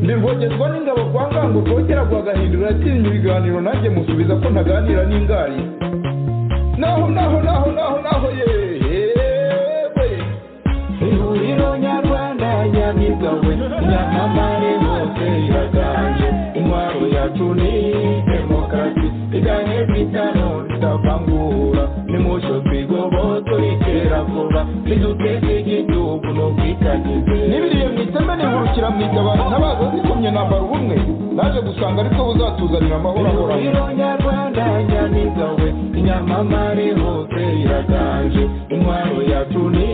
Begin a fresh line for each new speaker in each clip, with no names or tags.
ndirwogezwa n'ingabo kwa ngango rwogera rwagahindura atinya ibiganiro nanjye musubiza ko ntaganira n'ingari naho naho naho naho naho yewe
ihuriro nyarwanda nyamibwa we nyamamare hose iraganje intwaro yacu ni demokarasi iganye bitano ridavangura nimusho twigoboto itera vuba niduteze igihugu n'ubwitangize
nibiriye mu iteme nihurukira mu itabaro ntabaza zikomye nambara ubumwe naje gusanga ariko buzatuzanira amahoro ahoraho
ihuriro nyarwanda nyamibwa we nyamamare hose iraganje intwaro yacu ni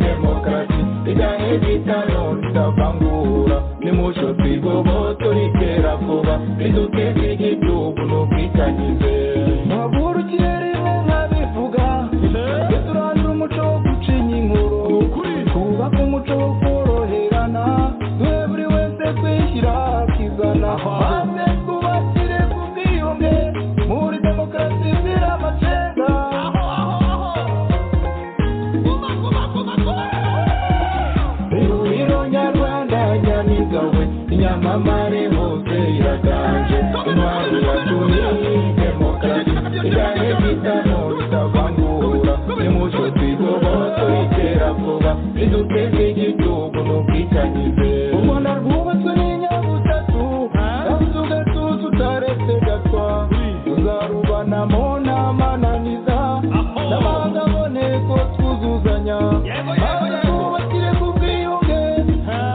demokarasi iganye bitano ridavangura nimusho twigoboto ritera vuba riduteze igihugu n'ubwitangize
Maguru kirerime nkabivuga Twe turandura umuco wo gucinya inkuru Twubaka umuco wo koroherana Twe buri wese twishyira akizana Maze twubakire ku bwiyunge Muri demokarasi izira amacenga
ihuriro nyarwanda nyamibwa we nyamamare hose iraganje intwari yacu ni demokarasi igane bitamo bitavangura nimuco twigoboto itera vuba riduteze igihugu n'ubwitangize
U Rwanda rwubatswe n'inyabutatu Kandi tugatuza utaretse gatwa Tuzarubanamo n'amananiza N'amahanga aboneko twuzuzanya Maze twubakire ku bwiyunge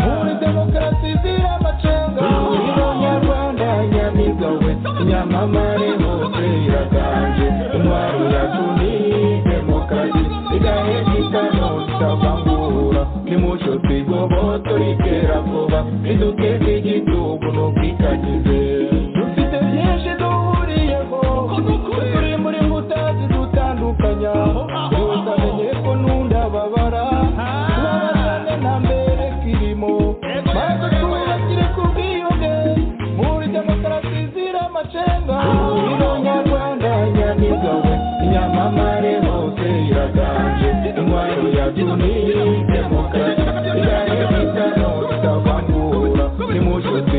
Muri demokarasi izira amacenga
ihuriro nyarwanda nyamibwa we nyamamare hose iraganje intwari yacu ni demokarasi igahe bitano bitavangura nimuco twigoboto ritera vuba riduteze igihugu n'ubwitangize
dufite byinshi duhuriyeho turi muri nkuta zidutandukanya yose amenye ko nundababara kubabazane na mbere kirimo maze twubakire ku bwiyunge muri demokarasi izira amacenga
ihuriro nyarwanda nyamibwa we nyamamare hose iraganje intwari yacu ni demokarasi igahe bitano bitavangura nimuco twigoboto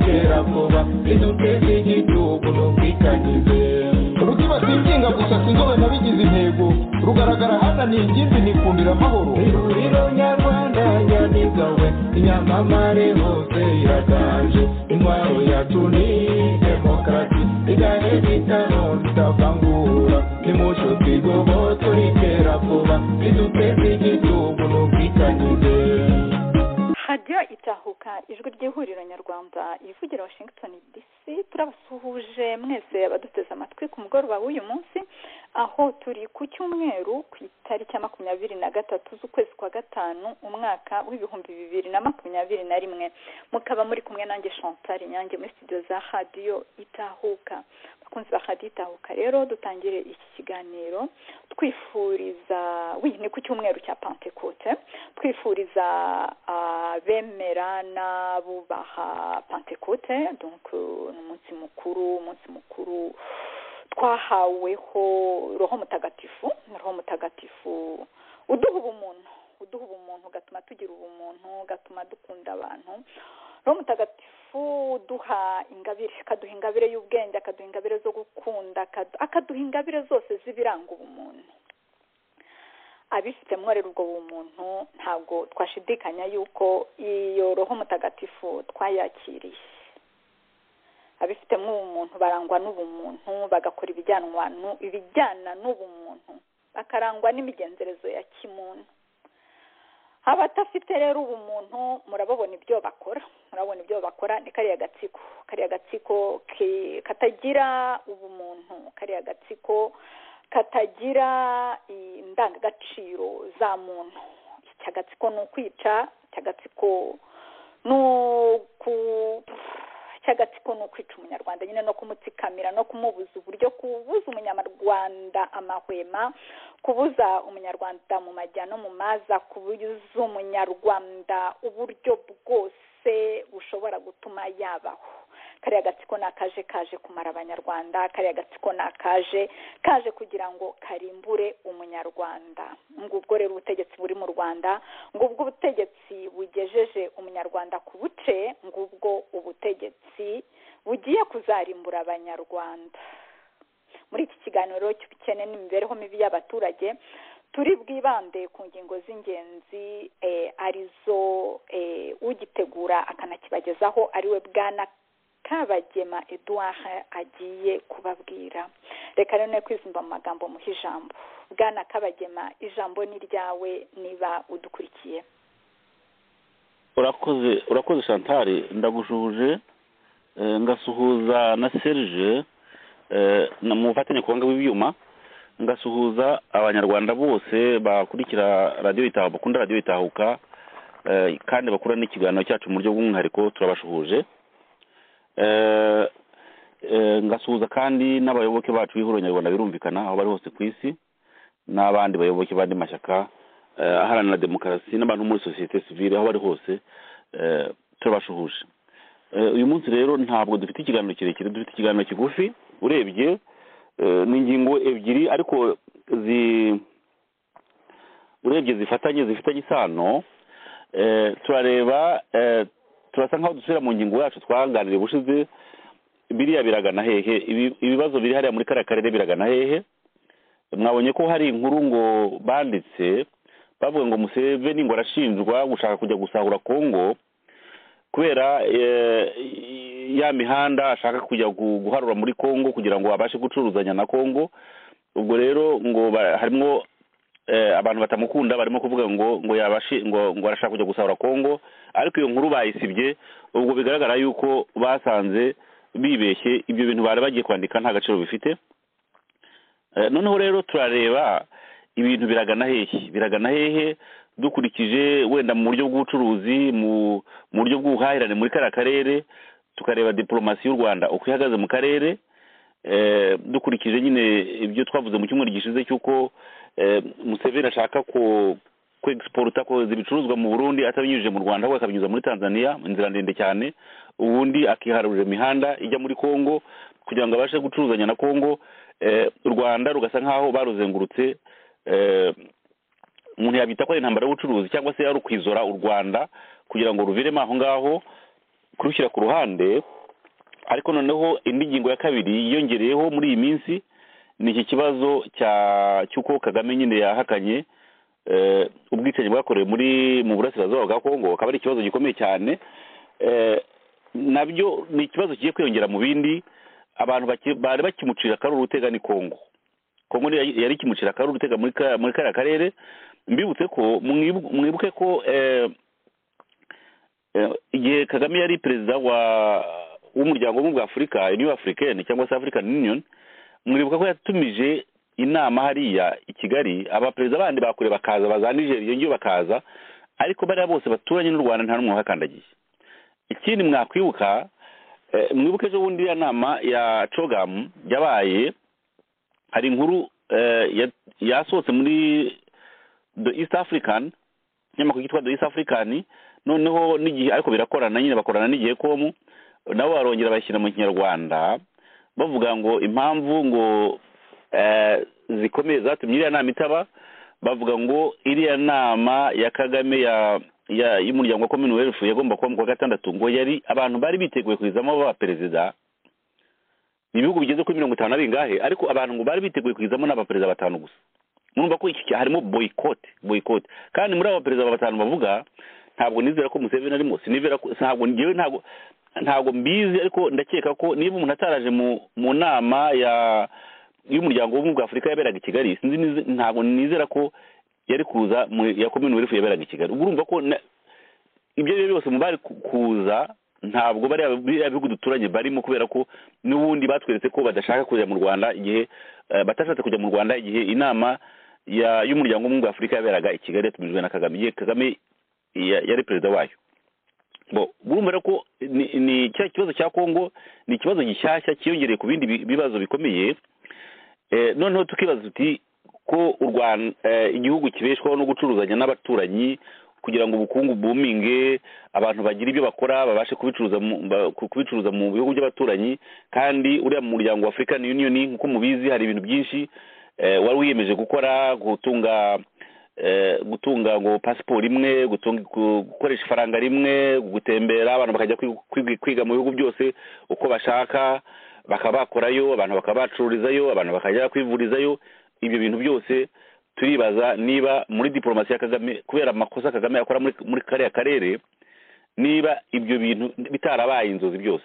ritera vuba riduteze igihugu n'ubwitangize
rukiba singinga gusa sinzobe nabigize intego rugaragara hananiye ingimbi nikundira amahoro
ihuriro nyarwanda nyamibwa we inyamamare hose iraganje intwaro yacu ni demokarasi igahe bitano ritavangura nimuco twigoboto ritera vuba riduteze igihugu n'ubwitangize
radiyo itahuka ijwi ry'ihuriro nyarwanda ivugira washington dc turabasuhuje mwese abaduteze amatwi ku mugoroba w'uyu munsi aho turi ku cyumweru ku itariki ya makumyabiri na gatatu z'ukwezi kwa gatanu umwaka w'ibihumbi bibiri na makumyabiri na rimwe mukaba muri kumwe nanjye chantal inyange muri studio za radiyo itahuka abakunzi ba radiyo itahuka rero dutangire iki kiganiro twifuriza wi ni ku cyumweru cya pantekote twifuriza ah, bemera n'abubaha pantekote donc eh, ni umunsi mukuru umunsi mukuru twahaweho roho mutagatifu roho mutagatifu uduha ubumuntu uduha ubumuntu ugatuma tugira ubumuntu ugatuma dukunda abantu roho mutagatifu uduha ingabire akaduha ingabire y'ubwenge akaduha ingabire zo gukunda akad- akaduha ingabire zose z'ibiranga ubumuntu abifite mworera ubwo bumuntu ntabwo twashidikanya yuko iyo roho mutagatifu twayakiriye abifitemo ubumuntu barangwa n'ubumuntu bagakora ibijyanwa nu- ibijyana n'ubumuntu bakarangwa n'imigenzereze ya kimuntu abatafite rero ubumuntu murababona ibyo bakora murabona ibyo bakora ni kariya gatsiko kariya gatsiko ki- katagira ubumuntu kariya gatsiko katagira indangagaciro za muntu iki agatsiko ni ukwica iki agatsiko ni uku iki agatsiko ni ukwica umunyarwanda nyine no kumutsikamira no kumubuza uburyo kubuza umunyarwanda amahwema kubuza umunyarwanda mu majya no mu maza kubuza umunyarwanda uburyo bwose bushobora gutuma yabaho kariya gatsiko ni akaje kaje kumara abanyarwanda kariya gatsiko ni akaje kaje kugira ngo karimbure umunyarwanda ngubwo rero ubutegetsi buri mu rwanda ngubwo ubutegetsi bugejeje umunyarwanda ku buce ngubwo ubutegetsi bugiye kuzarimbura abanyarwanda muri iki kiganiro cy'ubukene n'imibereho mibi y'abaturage turi bwibande ku ngingo z'ingenzi arizo ugitegura akanakibagezaho ariwe bwana kabagema eduard agiye kubabwira reka rero ne kwizumva mu magambo muha ijambo bwana kabagema ijambo ni ryawe niba udukurikiye
urakoze urakoze shantari ndagushuje ngasuhuza na serije mu bufatanye kubanga bw'ibyuma ngasuhuza abanyarwanda bose bakurikira radiyo itahuka bakunda radiyo itahuka kandi bakura n'ikiganiro cyacu mu buryo bw'umwihariko turabashuhuje ngasuhuza kandi n'abayoboke bacu b'ihuriro nyarwanda birumvikana aho bari hose ku isi n'abandi bayoboke b'andi mashyaka aharanira demokarasi n'abantu muri sosiyete sivire aho bari hose turabashuhuje uyu munsi rero ntabwo dufite ikiganiro kirekire dufite ikiganiro kigufi urebye ni ingingo ebyiri ariko urebye zifatanye zifitanye isano turareba turasa nk'aho dusubira mu ngingo yacu twaganiriye ubushize biriya biragana hehe ibibazo biri hariya muri kariya karere biragana hehe mwabonye ko hari inkuru ngo banditse bavuga ngo museveni ngo arashinjwa gushaka kujya gusahura kongo kubera ya mihanda ashaka kujya guharura muri congo kugira ngo abashe gucuruzanya na congo ubwo rero ngo harimo abantu batamukunda barimo kuvuga ngo ngo yabashe ngo ngo arashaka kujya gusahura congo ariko iyo nkuru bayisibye ubwo bigaragara yuko basanze bibeshye ibyo bintu bari bagiye kwandika nta gaciro bifite noneho rero turareba ibintu biragana hehe biragana hehe dukurikije wenda mu buryo bw'ubucuruzi mu buryo bw'ubuhahirane muri kariya karere tukareba diporomasi y'u rwanda uko ihagaze mu karere dukurikije nyine ibyo twavuze mu cyumweru gishize cy'uko museveni ashaka kwegisipota kohereza ibicuruzwa mu burundi atabinyujije mu rwanda ahubwo akabinyuza muri tanzania inzira ndende cyane ubundi akiharurira imihanda ijya muri congo kugira ngo abashe gucuruzanya na congo u rwanda rugasa nk'aho baruzengurutse umuntu yabita ko ari intambara y'ubucuruzi cyangwa se yari ukwizora u rwanda kugira ngo ruviremo aho ngaho kurushyira ku ruhande ariko noneho indi ngingo ya kabiri yiyongereyeho muri iyi minsi ni iki kibazo cy'uko kagame nyine yahakanye ubwicanyi bwakorewe muri mu burasirazuba bwa kongo akaba ari ikibazo gikomeye cyane nabyo ni ikibazo kigiye kwiyongera mu bindi abantu bari bakimucira akaruru utega ni kongo kongo yari ikimucira akaruru utega muri kariya karere mbibutse ko mwibuke ko igihe kagame yari perezida w'umuryango w'ubumwe bwa afurika uniyo afurikani cyangwa se african union mwibuka ko yatumije inama hariya i kigali abaperezida bandi bakure bakaza baza nigeria ngiyo bakaza ariko bariya bose baturanye n'u rwanda nta n'umwe wahakandagiye ikindi mwakwibuka mwibuke ejo bundi ya nama ya cogamu yabaye hari inkuru yasohotse muri the east african ikinyamakuru cyitwa the east african noneho n'igihe ariko birakorana nyine bakorana n'igihe komu nabo barongera bashyira mu kinyarwanda bavuga ngo impamvu ngo zikomeye zatumye iriya nama itaba bavuga ngo iriya nama ya kagame y'umuryango wa commonwealth yagomba kuba mu kwa gatandatu ngo yari abantu bari biteguye kuyizamo baba perezida ni ibihugu bigeze kuri mirongo itanu na bingahe ariko abantu ngo bari biteguye kuyizamo ni abaperezida batanu gusa mwumva ko iki harimo boyikote boyikote kandi muri aba perezida batanu bavuga ntabwo nizera ko museveni arimo sinivera ko ntabwo ngewe ntabwo ntabwo mbizi ariko ndakeka ko niba umuntu ataraje mu nama ya y'umuryango w'ubumwe bwa afurika yaberaga i kigali sinzi ntabwo nizera ko yari kuza ya commonwealth yaberaga i kigali ubwo urumva ko ibyo ari byo byose mu bari kuza ntabwo bariya bihugu duturanye barimo kubera ko n'ubundi batweretse ko badashaka kujya mu rwanda igihe batashatse kujya mu rwanda igihe inama y'umuryango w'ubumwe bwa afurika yaberaga i kigali yatumijwe na kagame igihe kagame yari perezida wayo burumva rero ko ni cya kibazo cya kongo ni ikibazo gishyashya cyiyongereye ku bindi bibazo bikomeye noneho tukibaza tuti ko igihugu kibeshwaho no gucuruzanya n'abaturanyi kugira ngo ubukungu bwuminge abantu bagire ibyo bakora babashe kubicuruza mu ba- ku- kubicuruza mu bihugu by'abaturanyi kandi uriya mu muryango wa afurikani yuniyoni nk'uko mubizi hari ibintu byinshi eh, wari wiyemeje gukora gutunga eh, gutunga ngo pasiporo imwe gutunga- gu- gukoresha ifaranga rimwe gutembera abantu bakajya kwiga- kwiga- kwiga mu bihugu byose uko bashaka bakaba bakorayo abantu bakaba bacururizayo abantu bakajya kwivurizayo ibyo bintu byose turibaza niba muri diporomasi ya kagame kubera amakosa kagame akora muri muri kariya karere niba ibyo bintu bitarabaye inzozi byose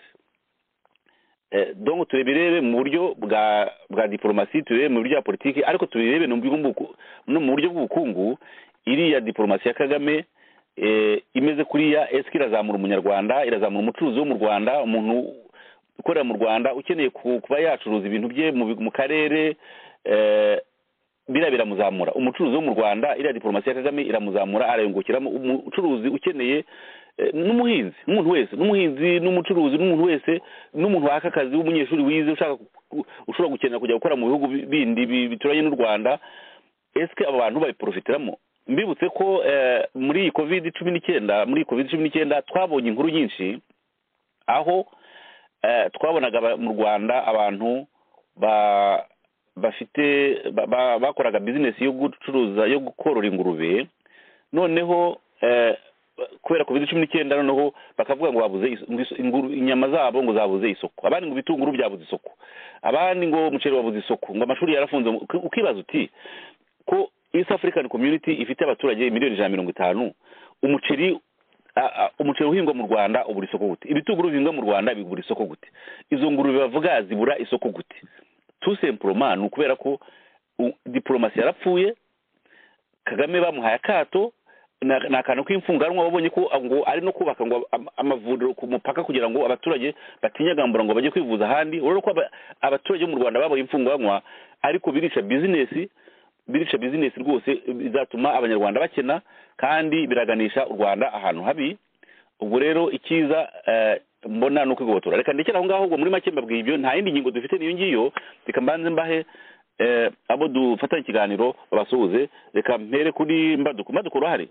Eh, donc tubirebe mu buryo bwa bwa diporomasi tubirebe mu buryo bwa politiki ariko tubirebe no mu buryo bw'ubuku- no mu buryo bw'ubukungu iriya diporomasi ya kagame eh, imeze kuriya esike irazamura umunyarwanda irazamura umucuruzi wo mu rwanda umuntu ukorera mu rwanda ukeneye ku- kuba yacuruza ibintu bye mu bi- mu karere eh, biriya biramuzamura umucuruzi wo mu rwanda iriya diporomasi ya kagame iramuzamura arayungukiramo umucuruzi ukeneye eh, n'umuhinzi n'umuntu wese n'umuhinzi n'umucuruzi n'umuntu wese n'umuntu waka akazi w'umunyeshuri wize ushaka ku- ushobora gukenera kujya gukora mu bihugu bi- bindi bi- bituranye n'u rwanda esike abo bantu babiprofitiramo mbibutse ko eh, muri iyi covid cumi n'icyenda muri iyi covid cumi n'icyenda twabonye inkuru nyinshi aho eh, twabonaga aba- mu rwanda abantu ba- bafite ba- ba- bakoraga bizinesi yo gucuruza yo korora ingurube noneho eh, kubera covid cumi n'icyenda noneho bakavuga ngo babuze is- ngo is- inguru- inyama zabo ngo zabuze isoko abandi ngo ibitunguru byabuze isoko abandi ngo umuceri wabuze isoko ngo amashuri yarafunze uki- ukibaza uti ko east african community ifite abaturage miliyoni ijana na mirongo itanu umuceri a- a- umuceri uhingwa mu rwanda ubura isoko gute ibitunguru bihingwa mu rwanda bigura isoko gute izo ngurube bavuga zibura isoko gute tout simplement ni ukubera ko u- diplomasi yarapfuye kagame bamuhaye akato na- ni akantu k'imfunganwa babonye ko ngo ari no kubaka ngo am- amavuriro ku mupaka kugira ngo abaturage batinyagambura ngo bajye kwivuza ahandi urabona ko aba- abaturage bo mu rwanda babaye imfunganwa ariko birica bizinesi birica bizinesi rwose bizatuma abanyarwanda bakena kandi biraganisha u rwanda ahantu habi ubwo rero icyiza eh, mbona ni ukwigobotora reka ndekere aho ngaho ubwo muri make mbabwiye ibyo nta yindi ngingo dufite n'iyo ngiyo reka mbanze mbahe eh, abo dufatanye ikiganiro babasuhuze reka mpere kuri mbaduko mbaduko urahari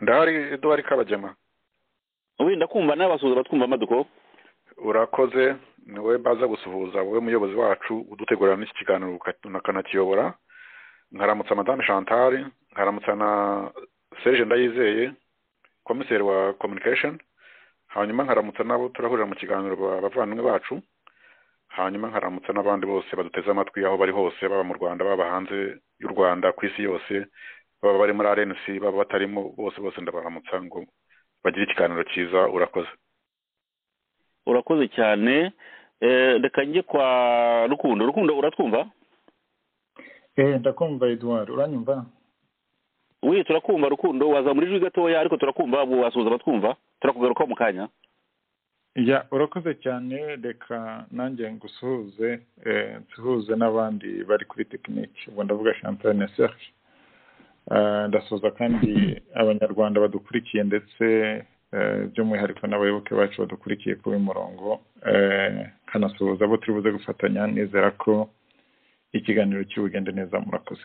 ndahari eduwari kabagema
wenda kumva nawe basuhuza batwumva mbaduko
urakoze ni wowe mbaza gusuhuza wowe muyobozi wacu udutegurira n'iki kiganiro uka- ukanakiyobora nkaramutsa madame chantal nkaramutsa na serge ndayizeye komiseri wa communication hanyuma nkaramutsa n'abo turahurira mu kiganiro ba- bavandimwe bacu hanyuma nkaramutsa n'abandi bose baduteze amatwi aho bari hose baba mu rwanda baba hanze y'u rwanda ku isi yose baba bari muri rnc baba batarimo bose bose ndabaramutsa ngo bagire ikiganiro cyiza urakoze
urakoze cyane Eh, reka njye kwa rukundo rukundo uratwumva
eh ndakumva eduwari uranyumva
we turakumva rukundo waza muri jwi gatoya ariko turakumva ubu wasuhuza batwumva turakugarukaho mu kanya
ya urakoze cyane reka nanjye ngusuhuze eh, nsuhuze n'abandi bari kuri tekiniki ubu ndavuga champagne na serge Eh, ndasuhuza kandi abanyarwanda badukurikiye ndetse eh, by'umwihariko n'abayoboke bacu badukurikiye kuri uyu murongo eh, kanasuhuza abo turi buze gufatanya nizera ko ikiganiro cy'ubugende neza murakoze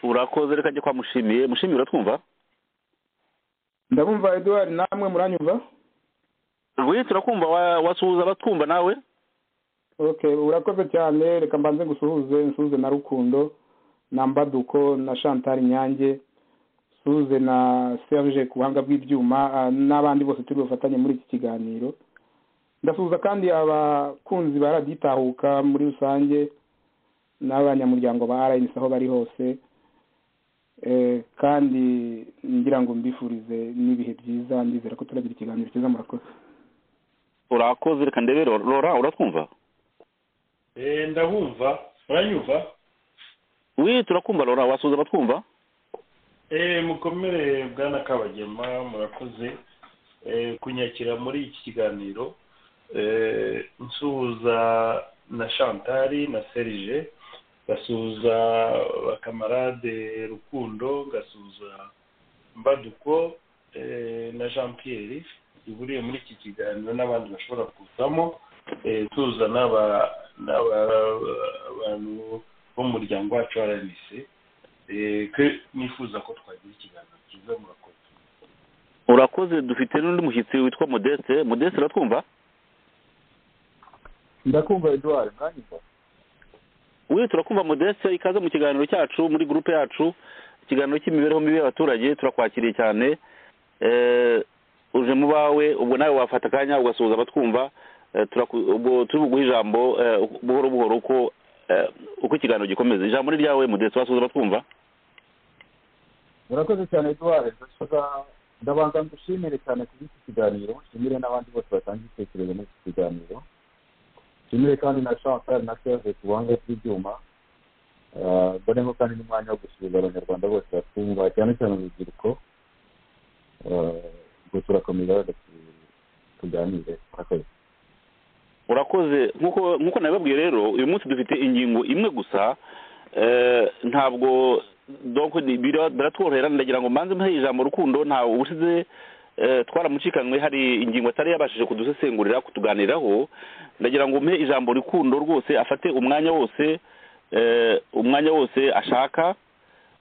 urakoze reka njye kwa mushimiye mushimiye uratwumva
ndabumva eduwari namwe muranyumva
we turakumva wa- wasuhuza batwumva nawe
okay urakoze cyane reka mbanze ngusuhuze nsuhuze na rukundo na mbaduko na chantal nyange nsuhuze na serge ku buhanga bw'ibyuma ah, n'abandi bose turi bufatanye muri iki kiganiro ndasuhuza kandi abakunzi ba radiyo itahuka muri rusange n'abanyamuryango ba rnc aho bari hose Eh, kandi ngira ngo mbifurize n'ibihe byiza ndizera ko turagira ikiganiro cyiza murakoze
urakoze reka ndebe Ro- rora uratwumva
Eh, ndabumva uranyumva
we turakumva rora wasuhuza batwumva
Eh, mukomere bwana kabagema murakoze Eh, kunyakira muri iki kiganiro Eh, nsuhuza na chantari na serge ngasuhuza bakamarade rukundo ngasuhuza mbaduko eh, na jean pierre bihuriye muri iki kiganiro n'abandi bashobora kuzamo eh, tuza n'aba n'aba- abantu bo mu muryango wacu wa rnc nifuza ko twagira ikiganiro cyiza murakoze
urakoze dufite n'undi mushyitsi witwa modeste modeste uratwumva
ndakumva eduard mwanyumva
we turakumva modeste ikaze mu kiganiro cyacu muri gurupe yacu ikiganiro cy'imibereho mibi y'abaturage turakwakiriye cyane Eh, uje mu bawe ubwo nawe wafata akanya ugasuhuza abatwumva Eh, turaku- ubwo turi buguhe ijambo eh, buhoro buhoro uko eh, uko ikiganiro gikomeza ijambo ni ryawe modeste wasuhuza abatwumva
murakoze cyane eduard ndashaka- ndabanza ngushimire cyane kuri iki kiganiro nshimire n'abandi bose batanga ibitekerezo muri iki kiganiro nshimire kandi na chantal na serge ku buhanga bw'ibyuma Ah, mbone ko kandi n'umwanya wo gusuhuza abanyarwanda bose batwumva cyane cyane urubyiruko Ah, ubwo turakomeza rero tu- tuganire murakoze
urakoze nk'uko nk'uko nabibabwiye rero uyu munsi dufite ingingo imwe gusa eh, ntabwo donc ni- bira- biratworohera ndagira ngo mbanze muhe ijambo rukundo nta ubushize eh, twaramucikanywe hari ingingo atari yabashije kudusesengurira kutuganiraho ndagira ngo muhe ijambo rukundo rwose afate umwanya wose eh, umwanya wose ashaka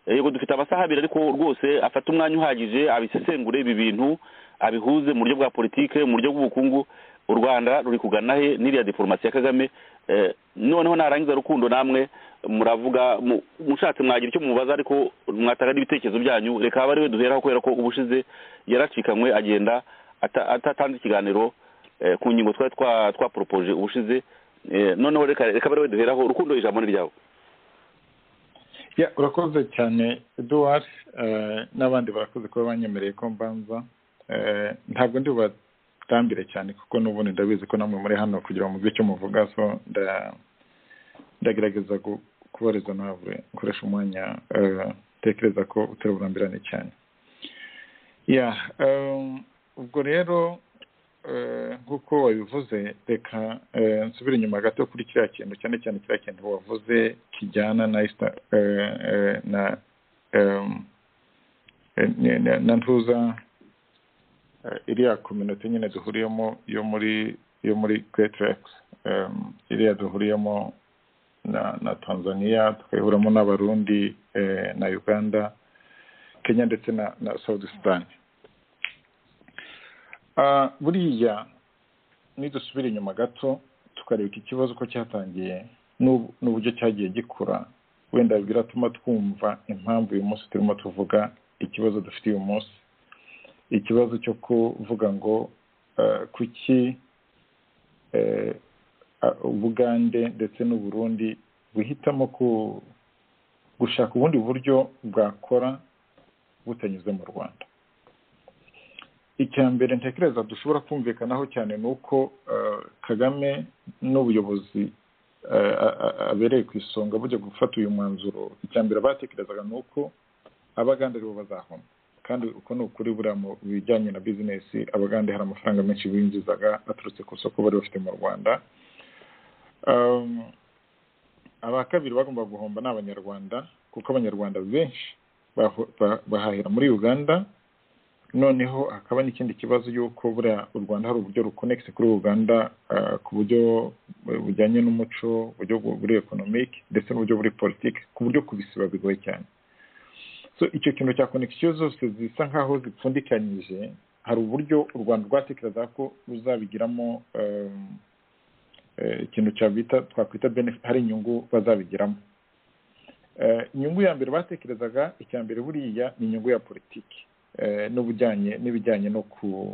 Eh, yego dufite amasaha abiri ariko rwose afate umwanya uhagije abisesengure ibi bintu abihuze mu buryo bwa politike mu buryo bw'ubukungu u rwanda ruri kugana he n'iriya diporomasi ya kagame Eh, noneho narangiza rukundo namwe muravuga mu- mushatse mwagira icyo mubaza ariko mwatanga n'ibitekerezo byanyu reka abe ariwe duheraho kubera ko ubushize yaracikanywe agenda ata- atatanze ikiganiro eh, ku ngingo twari twa- twaporopoje ubushize Eh, noneho reka reka abe ariwe duheraho rukundo ijambo ni ryawe
Ya, urakoze cyane eduwari n'abandi barakoze kuba banyemereye ko mbanza Eh, ntabwo ndi bubatambire cyane kuko n'ubundi ndabizi ko namwe muri hano kugira ngo muzi icyo muvuga so nda- ndagerageza gu- kubariza ntabwo nkoresha umwanya eh, ntekereza ko utari burambirane cyane ya em, ubwo rero eh, nk'uko wabivuze reka eh, nsubire inyuma gato kuri kiriya kintu cyane cyane kiriya kintu wavuze kijyana na Easter, eh, eh, na em, eh, ni- na- na ntuza eh, iriya kominote nyine duhuriyemo yo muri yo muri Greatrex em, iriya duhuriyemo na na Tanzania tukayihuramo n'abarundi eh, na Uganda Kenya ndetse na na South Sudan Ah, buriya nidusubira inyuma gato tukareba iki kibazo uko cyatangiye n'ubu- n'uburyo cyagiye gikura wenda biratuma twumva impamvu uyu munsi turimo tuvuga ikibazo dufite uyu munsi ikibazo cyo kuvuga ngo eh, kuki eh, ah, ubugande ndetse n'uburundi buhitamo ku- gushaka ubundi buryo bwakora butanyuze mu rwanda icya mbere ntekereza dushobora kumvikanaho cyane ni uko eh, kagame n'ubuyobozi eh, a- a- abereye ku isonga bujya gufata uyu mwanzuro icya mbere batekerezaga ni uko abagande aribo bazahoma kandi uko ni ukuri buriya mu bijyanye na bizinesi abagande hari amafaranga menshi binjizaga aturutse ku isoko bari bafite mu rwanda Um, aba kabiri bagomba guhomba ni abanyarwanda kuko abanyarwanda benshi baho- ba- bahahira muri uganda noneho hakaba n'ikindi kibazo y'uko buriya u rwanda hari uburyo rukonegise kuri uganda ah, ku buryo eh, bujyanye n'umuco uburyo bu- buri ekonomike ndetse n'uburyo buri politiki ku buryo kubisiba bigoye cyane so icyo kintu cya konegisiyo zose zisa nk'aho zipfundikanyije hari uburyo u rwanda rwatekerezaga ko ruzabigiramo em, eh, ikintu cyabita twakwita benefit hari inyungu bazabigiramo Eh, inyungu ya mbere batekerezaga icya mbere buriya ni inyungu ya politiki eh, n'ubujyanye n'ibijyanye no ku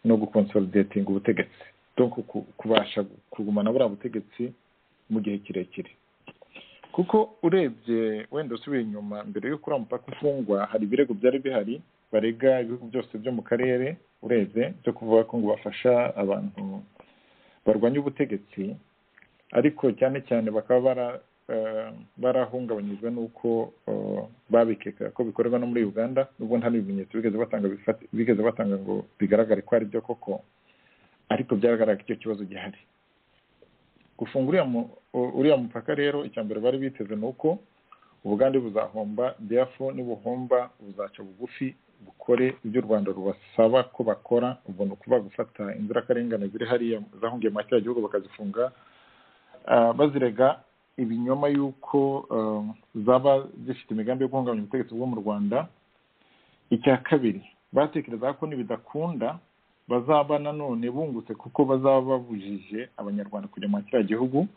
no gukonsolidatinga ubutegetsi donc ku- kubasha kugumana buriya butegetsi mu gihe kirekire kuko urebye wenda usubiye inyuma mbere y'uko uriya mupaka ufungwa hari ibirego byari bihari barega ibihugu byose byo mu karere urebye byo kuvuga ko ngo bafasha abantu barwanya ubutegetsi ariko cyane cyane bakaba bara eh, barahungabanyijwe n'uko eh, babikekaga ko bikorwa no muri uganda nubwo nta n'ibimenyetso bigeze batanga bifati- bigeze batanga ngo bigaragare ko ari byo koko ariko byagaragara ko icyo kibazo gihari gufunga uriya mu- u- uriya mupaka rero icya mbere bari biteze ni uko ubugande buzahomba therefore nibuhomba buzaca bugufi bukore ibyo u rwanda rubasaba ko bakora ubwo ni ukuba gufata inzirakarengane ziri hariya zahungiye muri kiriya gihugu bakazifunga ah, bazirega ibinyoma y'uko eh, zaba zifite imigambi yo guhungabanya ubutegetsi bwo mu rwanda icya kabiri batekereza ko nibidakunda bazaba nanone bungutse kuko bazaba babujije abanyarwanda kujya muri kiriya gihugu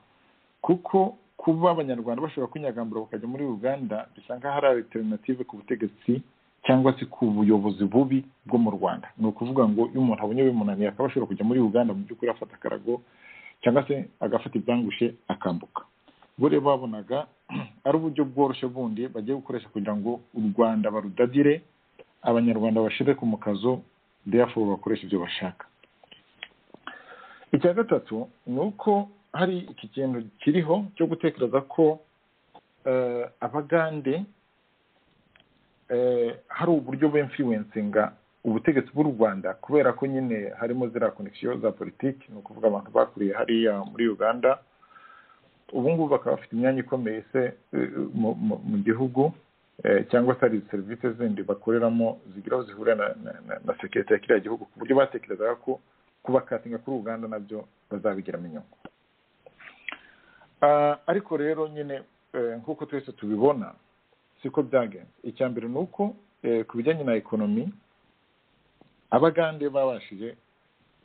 kuko kuba abanyarwanda bashobora kwinyagambura bakajya muri uganda bisa nk'aho ari alternative ku butegetsi cyangwa se ku buyobozi bubi bwo mu rwanda ni ukuvuga ngo iyo umuntu abonye bimunaniye akaba ashobora kujya muri uganda mu by'ukuri afata akarago cyangwa se agafata ibyangushe akambuka bo rero babonaga ari uburyo bworoshye bundi bagiye gukoresha kugira ngo u rwanda barudadire abanyarwanda bashire ku mukazo therefore bakoresha ibyo bashaka icya gatatu ni uko hari iki kintu kiriho cyo gutekereza ko eh, abagande eh, hari uburyo bemfiwensinga ubutegetsi bw'u rwanda kubera ko nyine harimo ziriya konegisiyo za politiki ni ukuvuga abantu bakuriye hariya muri uganda ubu ngubu bakaba bafite imyanya ikomeye se eh, mu- mu- mu gihugu eh, cyangwa se hari serivisi zindi bakoreramo zigira aho zihurira na, na, na, na sekirite ya kiriya gihugu ku buryo batekerezaga ko kubakatinga kuri uganda nabyo bazabigiramo inyungu Ah, ariko rero nyine eh, nk'uko twese tubibona siko byagenze icya mbere ni uko eh, ku bijyanye na ekonomi abagande babashije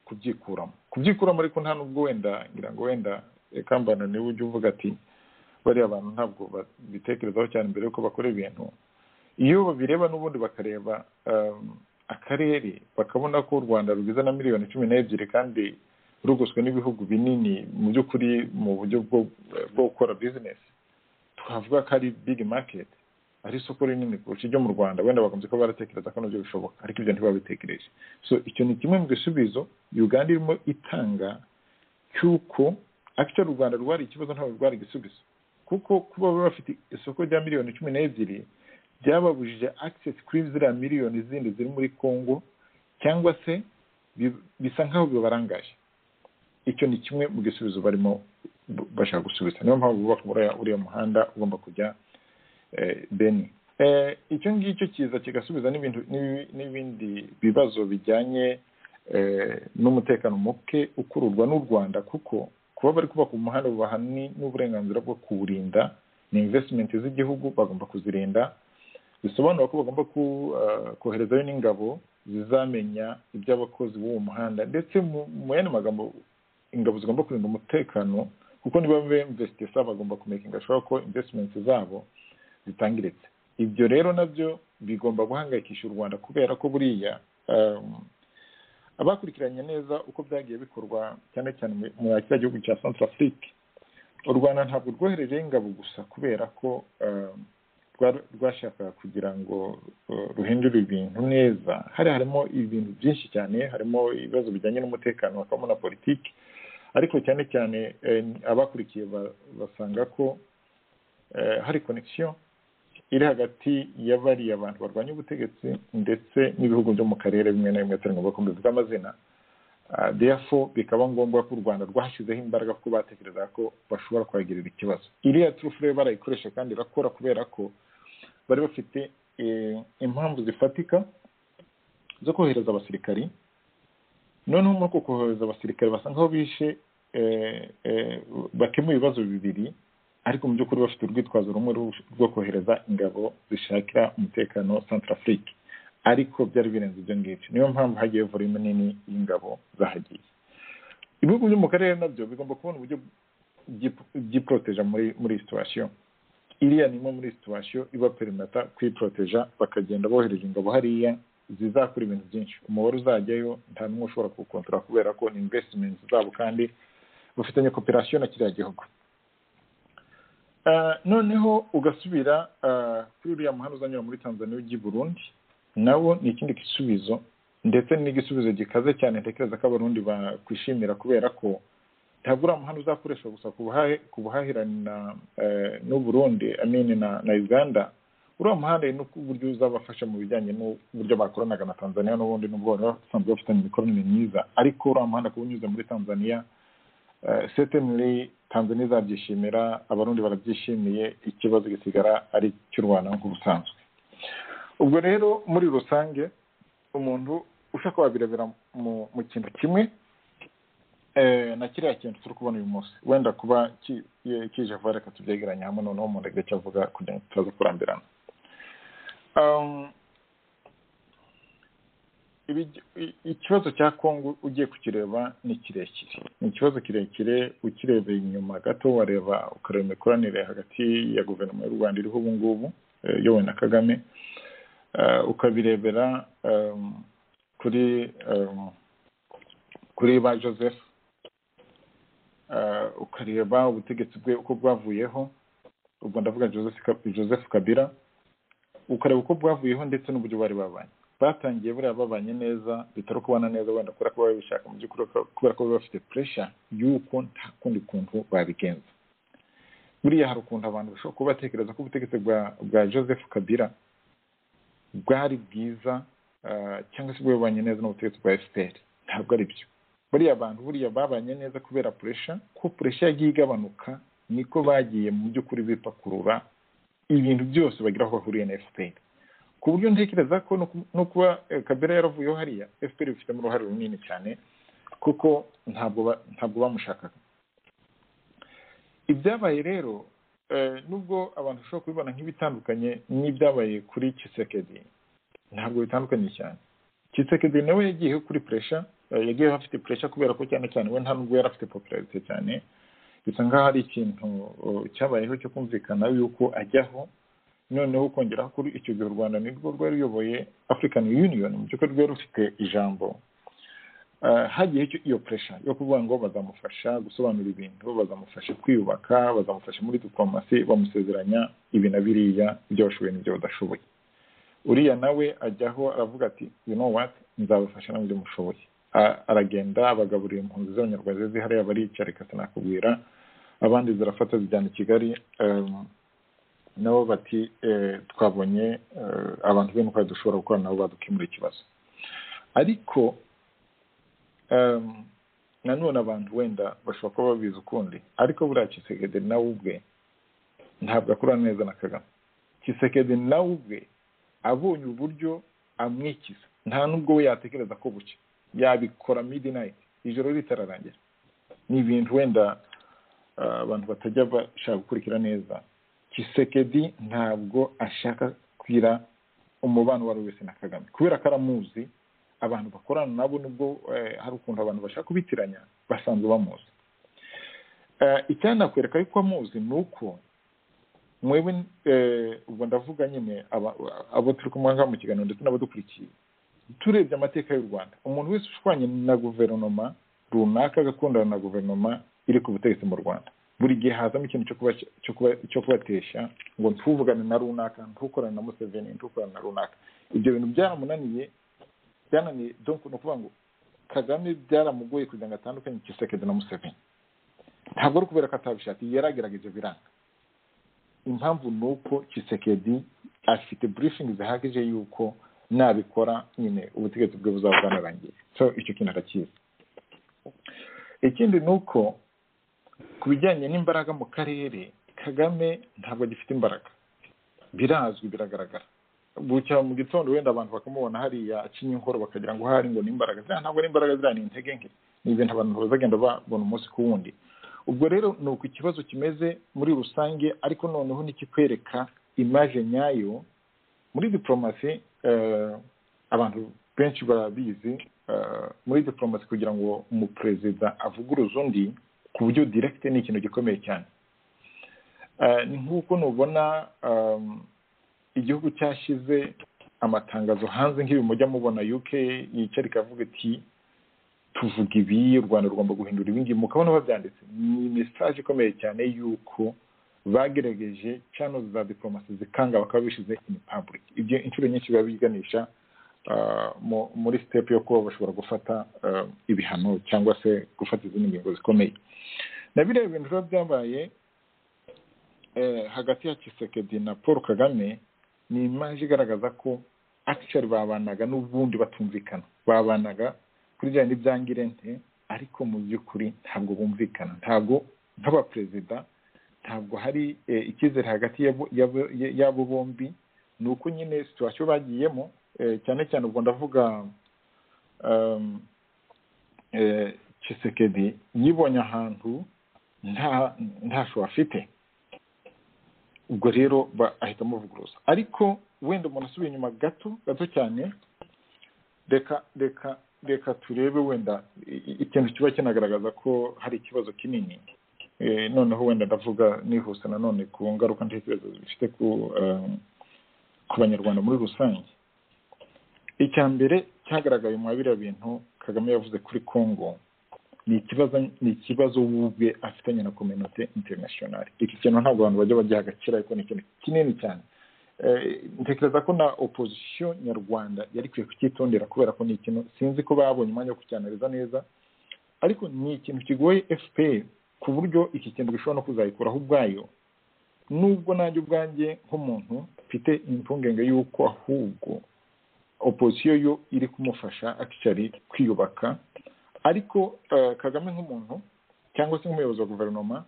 kubyikuramo kubyikuramo ariko nta n'ubwo wenda ngira ngo wenda kambana niwe ujya uvuga ati bariya bantu ntabwo babitekerezaho cyane mbere yuko bakora ibintu iyo babireba n'ubundi bakareba um, akarere bakabona ko u rwanda rugizwe na miliyoni cumi n'ebyiri kandi rugoswe n'ibihugu binini mu by'ukuri mu buryo bwo bwo gukora bizinesi twavuga ko ari bigi maketi ari isoko rinini kurusha iryo mu rwanda wenda bagombye kuba baratekereza ko nabyo bishoboka ariko ibyo ntibabitekereje so icyo ni kimwe mu bisubizo uganda irimo itanga cy'uko akica u rwanda rwari ikibazo ntabwo rwari igisubizo kuko kuba baba bafite isoko rya miliyoni cumi n'ebyiri byababujije access kuri ziriya miliyoni zindi ziri muri congo cyangwa se bi- bisa nk'aho bibarangaje icyo ni kimwe mu gisubizo barimo b- bashaka gusubiza niyo mpamvu bubaka uriya- uriya muhanda ugomba kujya eh, beni Eh, icyo ngicyo kiza kigasubiza n'ibintu- n'ibi- n'ibindi bibazo bijyanye eh, n'umutekano muke ukururwa n'u rwanda kuko kuba bari kubaka umuhanda bubaha ni- n'uburenganzira bwo kuwurinda ni investment z'igihugu bagomba kuzirinda bisobanura ko bagomba ku- eh, koherezayo n'ingabo zizamenya iby'abakozi b'uwo muhanda ndetse mu mu yandi magambo ingabo zigomba kurinda umutekano kuko niba bemvesite sa bagomba kumekinga shuwa ko investment zabo zitangiritse ibyo rero nabyo bigomba guhangayikisha u rwanda kubera ko buriya um, abakurikiranye neza uko byagiye bikorwa cyane cyane mu- mu kiriya gihugu cya centre afrique u rwanda ntabwo rwoherejeho ingabo gusa kubera ko um, rwa- rwashakaga kugira ngo uh, ruhindure ibintu neza hari harimo ibintu byinshi cyane harimo ibibazo bijyanye n'umutekano hakabamo na politiki ariko cyane cyane eh, abakurikiye ba- basanga ko eh, hari connection iri hagati ya bariya abantu barwanya ubutegetsi ndetse n'ibihugu byo mu karere bimwe na bimwe atari ngombwa ko mbivuga amazina Ah, therefore bikaba ngombwa ko u rwanda rwashyizeho imbaraga kuko batekerezaga ko bashobora kuhagirira ikibazo iriya turufure barayikoresha kandi irakora kubera ko bari bafite eh, impamvu zifatika zo kohereza abasirikari noneho muri uko kohereza abasirikare basa nkaho bishe eh, eh, bakemuye ibibazo bibiri ariko mu by'ukuri bafite urwitwazo rumwe rwo- rwo kohereza ingabo zishakira umutekano centrafrique ariko byari birenze ibyo ngibyo niyo mpamvu hagiye volume nini y'ingabo zahagiye ibihugu byo mu karere nabyo bigomba kubona uburyo byi- byiporoteja muri muri iyi situwasiyo iriya ni imwe muri situwasiyo iba perimata kwiporoteja bakagenda bohereje ingabo hariya zizakora ibintu byinshi umubare uzajyayo nta n'umwe ushobora kuwukontorora kubera ko ni invesitimenti zabo kandi bafitanye koperasiyo na kiriya gihugu Ah, noneho ugasubira ah, kuri uriya muhanda uzanyura muri tanzania ujya i burundi nawo ni ikindi gisubizo ndetse n'igisubizo gikaze cyane ntekereza ko abarundi bakwishimira kubera ko ntabwo uriya muhanda uzakoreshwa gusa ku buhahe- ku buhahirane na eh, n'u burundi amini na na uganda uriya muhanda ni uburyo uzabafasha mu bijyanye n'uburyo bakoranaga na tanzania n'ubundi n'ubwo bari basanzwe bafitanye imikoranire myiza ariko uriya muhanda kuba unyuze muri tanzania Eh, certainly tanzania izabyishimira abarundi barabyishimiye ikibazo gisigara ari cy'u rwanda nk'uko busanzwe ubwo rero muri rusange umuntu ushaka wabirebera mu, mu kintu kimwe eh, na kiriya kintu turi kubona uyu munsi wenda kuba ki- kije vuba reka tubyegeranye hamwe noneho umuntu agire icyo avuga kugira ngo tutaza kurambirana ikibazo cya kongo ugiye kukireba ni kirekire ni ikibazo kirekire ukirebeye inyuma gato wareba ukareba imikoranire hagati ya guverinoma y'u rwanda iriho ubu ngubu iyobowe na kagame ukabirebera kuri kuri ba joseph ukareba ubutegetsi bwe uko bwavuyeho ubwo ndavuga joseph kabira ukareba uko bwavuyeho ndetse n'uburyo bari babanye batangiye buriya babanye neza bitari kubana neza wenda kubera ko baba babishaka mu by'ukuri kubera ko baba bafite puresha y'uko nta kundi kuntu babigenza buriya hari ukuntu abantu bashobora kuba batekereza ko ubutegetsi bwa bwa joseph kabira bwari bwiza cyangwa se bwabanye neza n'ubutegetsi bwa fpr ntabwo ari byo buriya abantu buriya babanye neza kubera puresha ko puresha yagiye igabanuka niko bagiye mu by'ukuri bipakurura ibintu byose bagira aho bahuriye na fpr ku buryo ntekereza ko no kuba kabera yaravuyeho hariya fpr bifitemo uruhare runini cyane kuko ntabwo ntabwo bamushakaga ibyabaye rero nubwo abantu bashobora kubibona nk'ibitandukanye n'ibyabaye kuri kisekedi ntabwo bitandukanye cyane kisekedi nawe yagiyeho kuri puresha yagiyeho afite puresha kubera ko cyane cyane we nta nubwo yari afite popularite cyane bisa nkaho hari ikintu cyabayeho cyo kumvikana yuko ajyaho noneho ukongeraho kuri icyo gihe u rwanda nirwo rwari ruyoboye afurikani yuniyoni mu by'ukuri rwari rufite ijambo hagiye iyo puresha yo kuvuga ngo bazamufasha gusobanura ibintu bazamufasha kwiyubaka bazamufasha muri diplomasi bamusezeranya ibi na biriya ibyo bashoboye n'ibyo badashoboye uriya nawe ajyaho aravuga ati you know what nzabafasha n'ibyo mushoboye aragenda abagaburira impunzi z'abanyarwanda ziri hariya barica reka sinakubwira abandi zirafata zijyana i kigali nabo bati twabonye abantu benshi twari dushobora gukora nabo badukemura ikibazo ariko nanone abantu wenda bashobora kuba babizi ukundi ariko buriya kisekedi nawe ubwe ntabwo akorana neza na kagame kisekedi nawe ubwe abonye uburyo amwikiza nta n'ubwo we yatekereza ko buke yabikora midinayiti ijoro ritararangira ni ibintu wenda abantu batajya bashaka gukurikira neza kisekedi ntabwo ashaka kwira umubano uwo ari we wese na kagame kubera ko aramuzi abantu bakorana nabo nubwo hari ukuntu abantu bashaka kubitiranya basanzwe bamuzi icyanakwereka yuko amuzi ni uko mwewe ubwo ndavuga nyine abo turi kumwe ngaho mu kiganiro ndetse n'abadukurikiye turebye amateka y'u rwanda umuntu wese ushwanye na guverinoma runaka agakundana na guverinoma iri ku butegetsi mu rwanda buri gihe hazamo ikintu cyo kubatesha ngo ntuvugane na runaka ntukorane na museveni ntukorane na runaka ibyo bintu byaramunaniye byananiye ni ukuvuga ngo kagame byaramugoye kugira ngo atandukanye kisekedi na museveni ntabwo ari ukubera ko atabishakiye yaragerageje biranga impamvu ni uko kisekedi afite burifingi zihagije y'uko nabikora nyine ubutegetsi bwe buzaba bwanarangiye so icyo kintu arakizi ikindi ni uko ku bijyanye n'imbaraga mu karere kagame ntabwo agifite imbaraga birazwi biragaragara bucya mu gitondo wenda abantu bakamubona hariya acinye inkoro bakagira ngo hari ngo n'imbaraga ziriya ntabwo n'imbaraga ziriya ni intege nke ni ibintu abantu bazagenda babona umunsi ku wundi ubwo rero ni uko ikibazo kimeze muri rusange ariko noneho nikikwereka imaje nyayo muri diporomasi abantu benshi barabizi muri diporomasi kugira ngo umuperezida avuguruze undi ku buryo direkite ni ikintu gikomeye cyane ni nk'uko nubona igihugu cyashyize amatangazo hanze nk'ibi mujya mubona uk yicara ikavuga iti tuvuga ibi u rwanda rugomba guhindura ibingibi mukabona babyanditse ni mesaje ikomeye cyane y'uko bagerageje cano za diporomasi zikanga bakaba bishyize in public ibyo inshuro nyinshi biba biganisha muri step yo kuba bashobora gufata ibihano cyangwa se gufata izindi ngingo zikomeye na biriya bintu biba byabaye hagati ya kisekedi na paul kagame ni imaje igaragaza ko akishari babanaga n'ubundi batumvikana babanaga kuri bya n'ibyangirente ariko mu by'ukuri ntabwo bumvikana ntabwo nk'abaperezida ntabwo hari icyizere hagati y'abo bombi ni uko nyine situwasiyo bagiyemo cyane cyane ubwo ndavuga kisekedi yibonye ahantu nta ntasho afite ubwo rero ahita amuvuguruza ariko wenda umuntu asubiye inyuma gato gato cyane reka reka reka turebe wenda ikintu kiba kinagaragaza ko hari ikibazo kinini noneho wenda ndavuga nihuse nanone ku ngaruka ntekerezo zifite ku banyarwanda muri rusange icya mbere cyagaragaye muri biriya bintu kagame yavuze kuri congo ni ikibazo ni ikibazo ubwe afitanye na kominote interinasiyonari iki kintu ntabwo abantu bajya bagiha agaciro ariko ni ikintu kinini cyane ntekereza ko na opozisiyo nyarwanda yari ikwiye kucyitondera kubera ko ni ikintu sinzi ko babonye umwanya wo kucyanariza neza ariko ni ikintu kigoye fpr ku buryo iki kintu gishobora no kuzayikuraho ubwayo nubwo nanjye ubwanjye nk'umuntu mfite impungenge y'uko ahubwo opozisiyo yo iri kumufasha akicari kwiyubaka ariko kagame nk'umuntu cyangwa se nk'umuyobozi wa guverinoma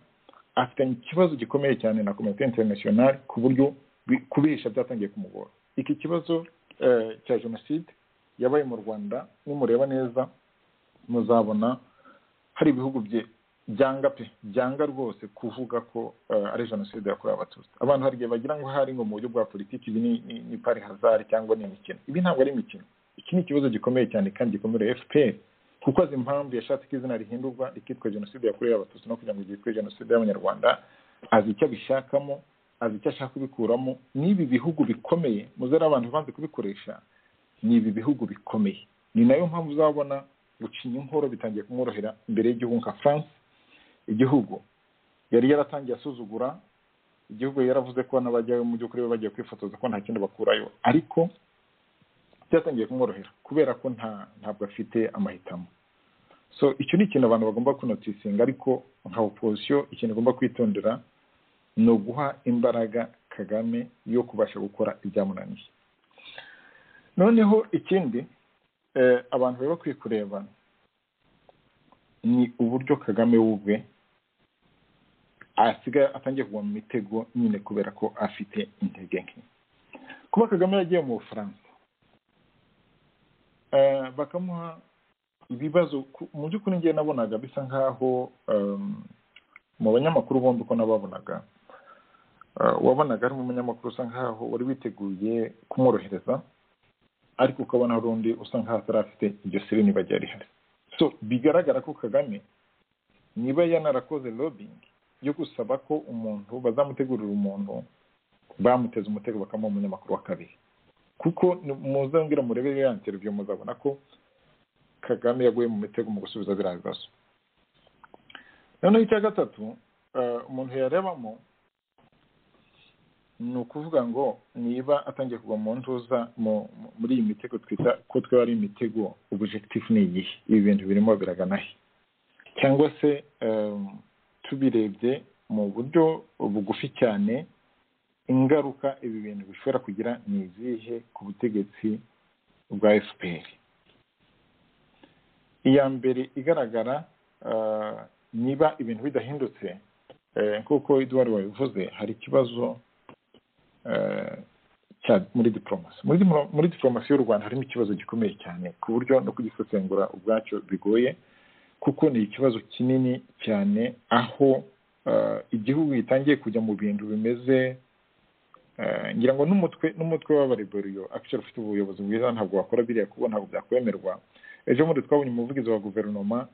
afitanye ikibazo gikomeye cyane na komite interinasiyonari ku buryo kubihisha byatangiye kumugora iki kibazo cya jenoside yabaye mu rwanda nimureba neza muzabona hari ibihugu byanga pe byanga rwose kuvuga ko ari jenoside yakorewe abatutsi abantu hari igihe bagira ngo hari ngo mu buryo bwa politiki ibi ni pari hazari cyangwa ni imikino ibi ntabwo ari imikino iki ni ikibazo gikomeye cyane kandi gikomereye fpr kuko azi impamvu yashatse ko izina rihindurwa rikitwa jenoside yakorewe abatutsi no kugira ngo ryitwe jenoside y'abanyarwanda azi icyo abishakamo azi icyo ashaka kubikuramo n'ibi bihugu bikomeye muzere abantu banze kubikoresha ni ibi bihugu bikomeye ni nayo mpamvu uzabona gucinya inkoro bitangiye kumworohera imbere y'igihugu nka france igihugu yari yaratangiye asuzugura igihugu yaravuze ko n'abajyayo mu by'ukuri bagiye kwifotoza ko nta kindi bakurayo ariko byatangiye kumworohera kubera ko nta ntabwo afite amahitamo so icyo ni ikintu abantu bagomba kunotisinga ariko nka opozisiyo ikintu igomba kwitondera ni uguha imbaraga kagame yo kubasha gukora ibyamunaniye noneho ikindi abantu bari bakwiye kureba ni uburyo kagame w'ubwe asigaye atangiye kugwa mu mitego nyine kubera ko afite intege nke kuba kagame yagiye mu bufaransa bakamuha ibibazo mu by'ukuri ngiye nabonaga bisa nk'aho mu banyamakuru bombi uko nababonaga wabonaga ari umunyamakuru usa nk'aho wari witeguye kumworohereza ariko ukabona hari undi usa nk'aho atarafite iryo siri niba ryari rihari so bigaragara ko kagame niba yanarakoze lobingi yo gusaba ko umuntu bazamutegurira umuntu bamuteze umutego bakamuha umunyamakuru wa kabiri kuko muzongera murebe ya interiviyo muzabona ko kagame yaguye mu mitego mu gusubiza biriya bibazo noneho icya gatatu umuntu yarebamo ni ukuvuga ngo niba atangiye kugwa mu ntuza muri iyi mitego twita ko twaba ari imitego ubujegitifu ni igihe ibi bintu birimo biraganahe cyangwa se tubirebye mu buryo bugufi cyane ingaruka ibi bintu bishobora kugira ni izihe ku butegetsi bwa fpr iya mbere igaragara niba ibintu bidahindutse nk'uko eduwari wabivuze hari ikibazo muri diporomasi muri diporomasi y'u rwanda harimo ikibazo gikomeye cyane ku buryo no kugisesengura ubwacyo bigoye kuko ni ikibazo kinini cyane aho igihugu gitangiye kujya mu bintu bimeze ngira ngo n'umutwe n'umutwe w'abareberiyo akiciro ufite ubuyobozi bwiza ntabwo wakora biriya kuko ntabwo byakwemerwa ejo bundi twabonye umuvugizi wa guverinoma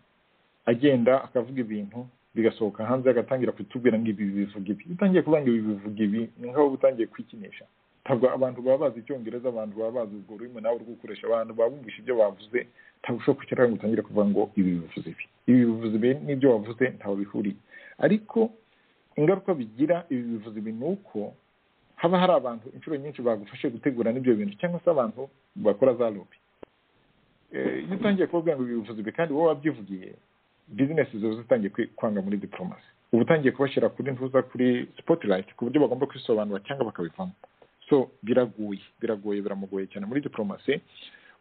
agenda akavuga ibintu bigasohoka hanze agatangira kutubwira ngo ibi bivuga ibi utangiye kuvuga ngo ibi bivuga ibi ni nk'aho utangiye kwikinisha ntabwo abantu baba bazi icyongereza abantu baba bazi urwo rurimi nawe uri gukoresha abantu bumvisha ibyo bavuze ntabwo ushobora kwicara ngo utangire kuvuga ngo ibi bivuze ibi ibi bivuze ibi n'ibyo wavuze ntaho bihuriye ariko ingaruka bigira ibi bivuze ibi ni uko haba hari abantu inshuro nyinshi bagufashe gutegura n'ibyo bintu cyangwa se abantu bakora za lobi iyo utangiye kubabwira ngo ibi bivuze ibi kandi wowe wabyivugiye bizinesi ziba zitangiye kwanga muri diporomasi uba utangiye kubashyira kuri ntuza kuri sipotirayiti ku buryo bagomba kwisobanura cyangwa bakabivamo so biraguye biragoye biramugoye cyane muri diporomasi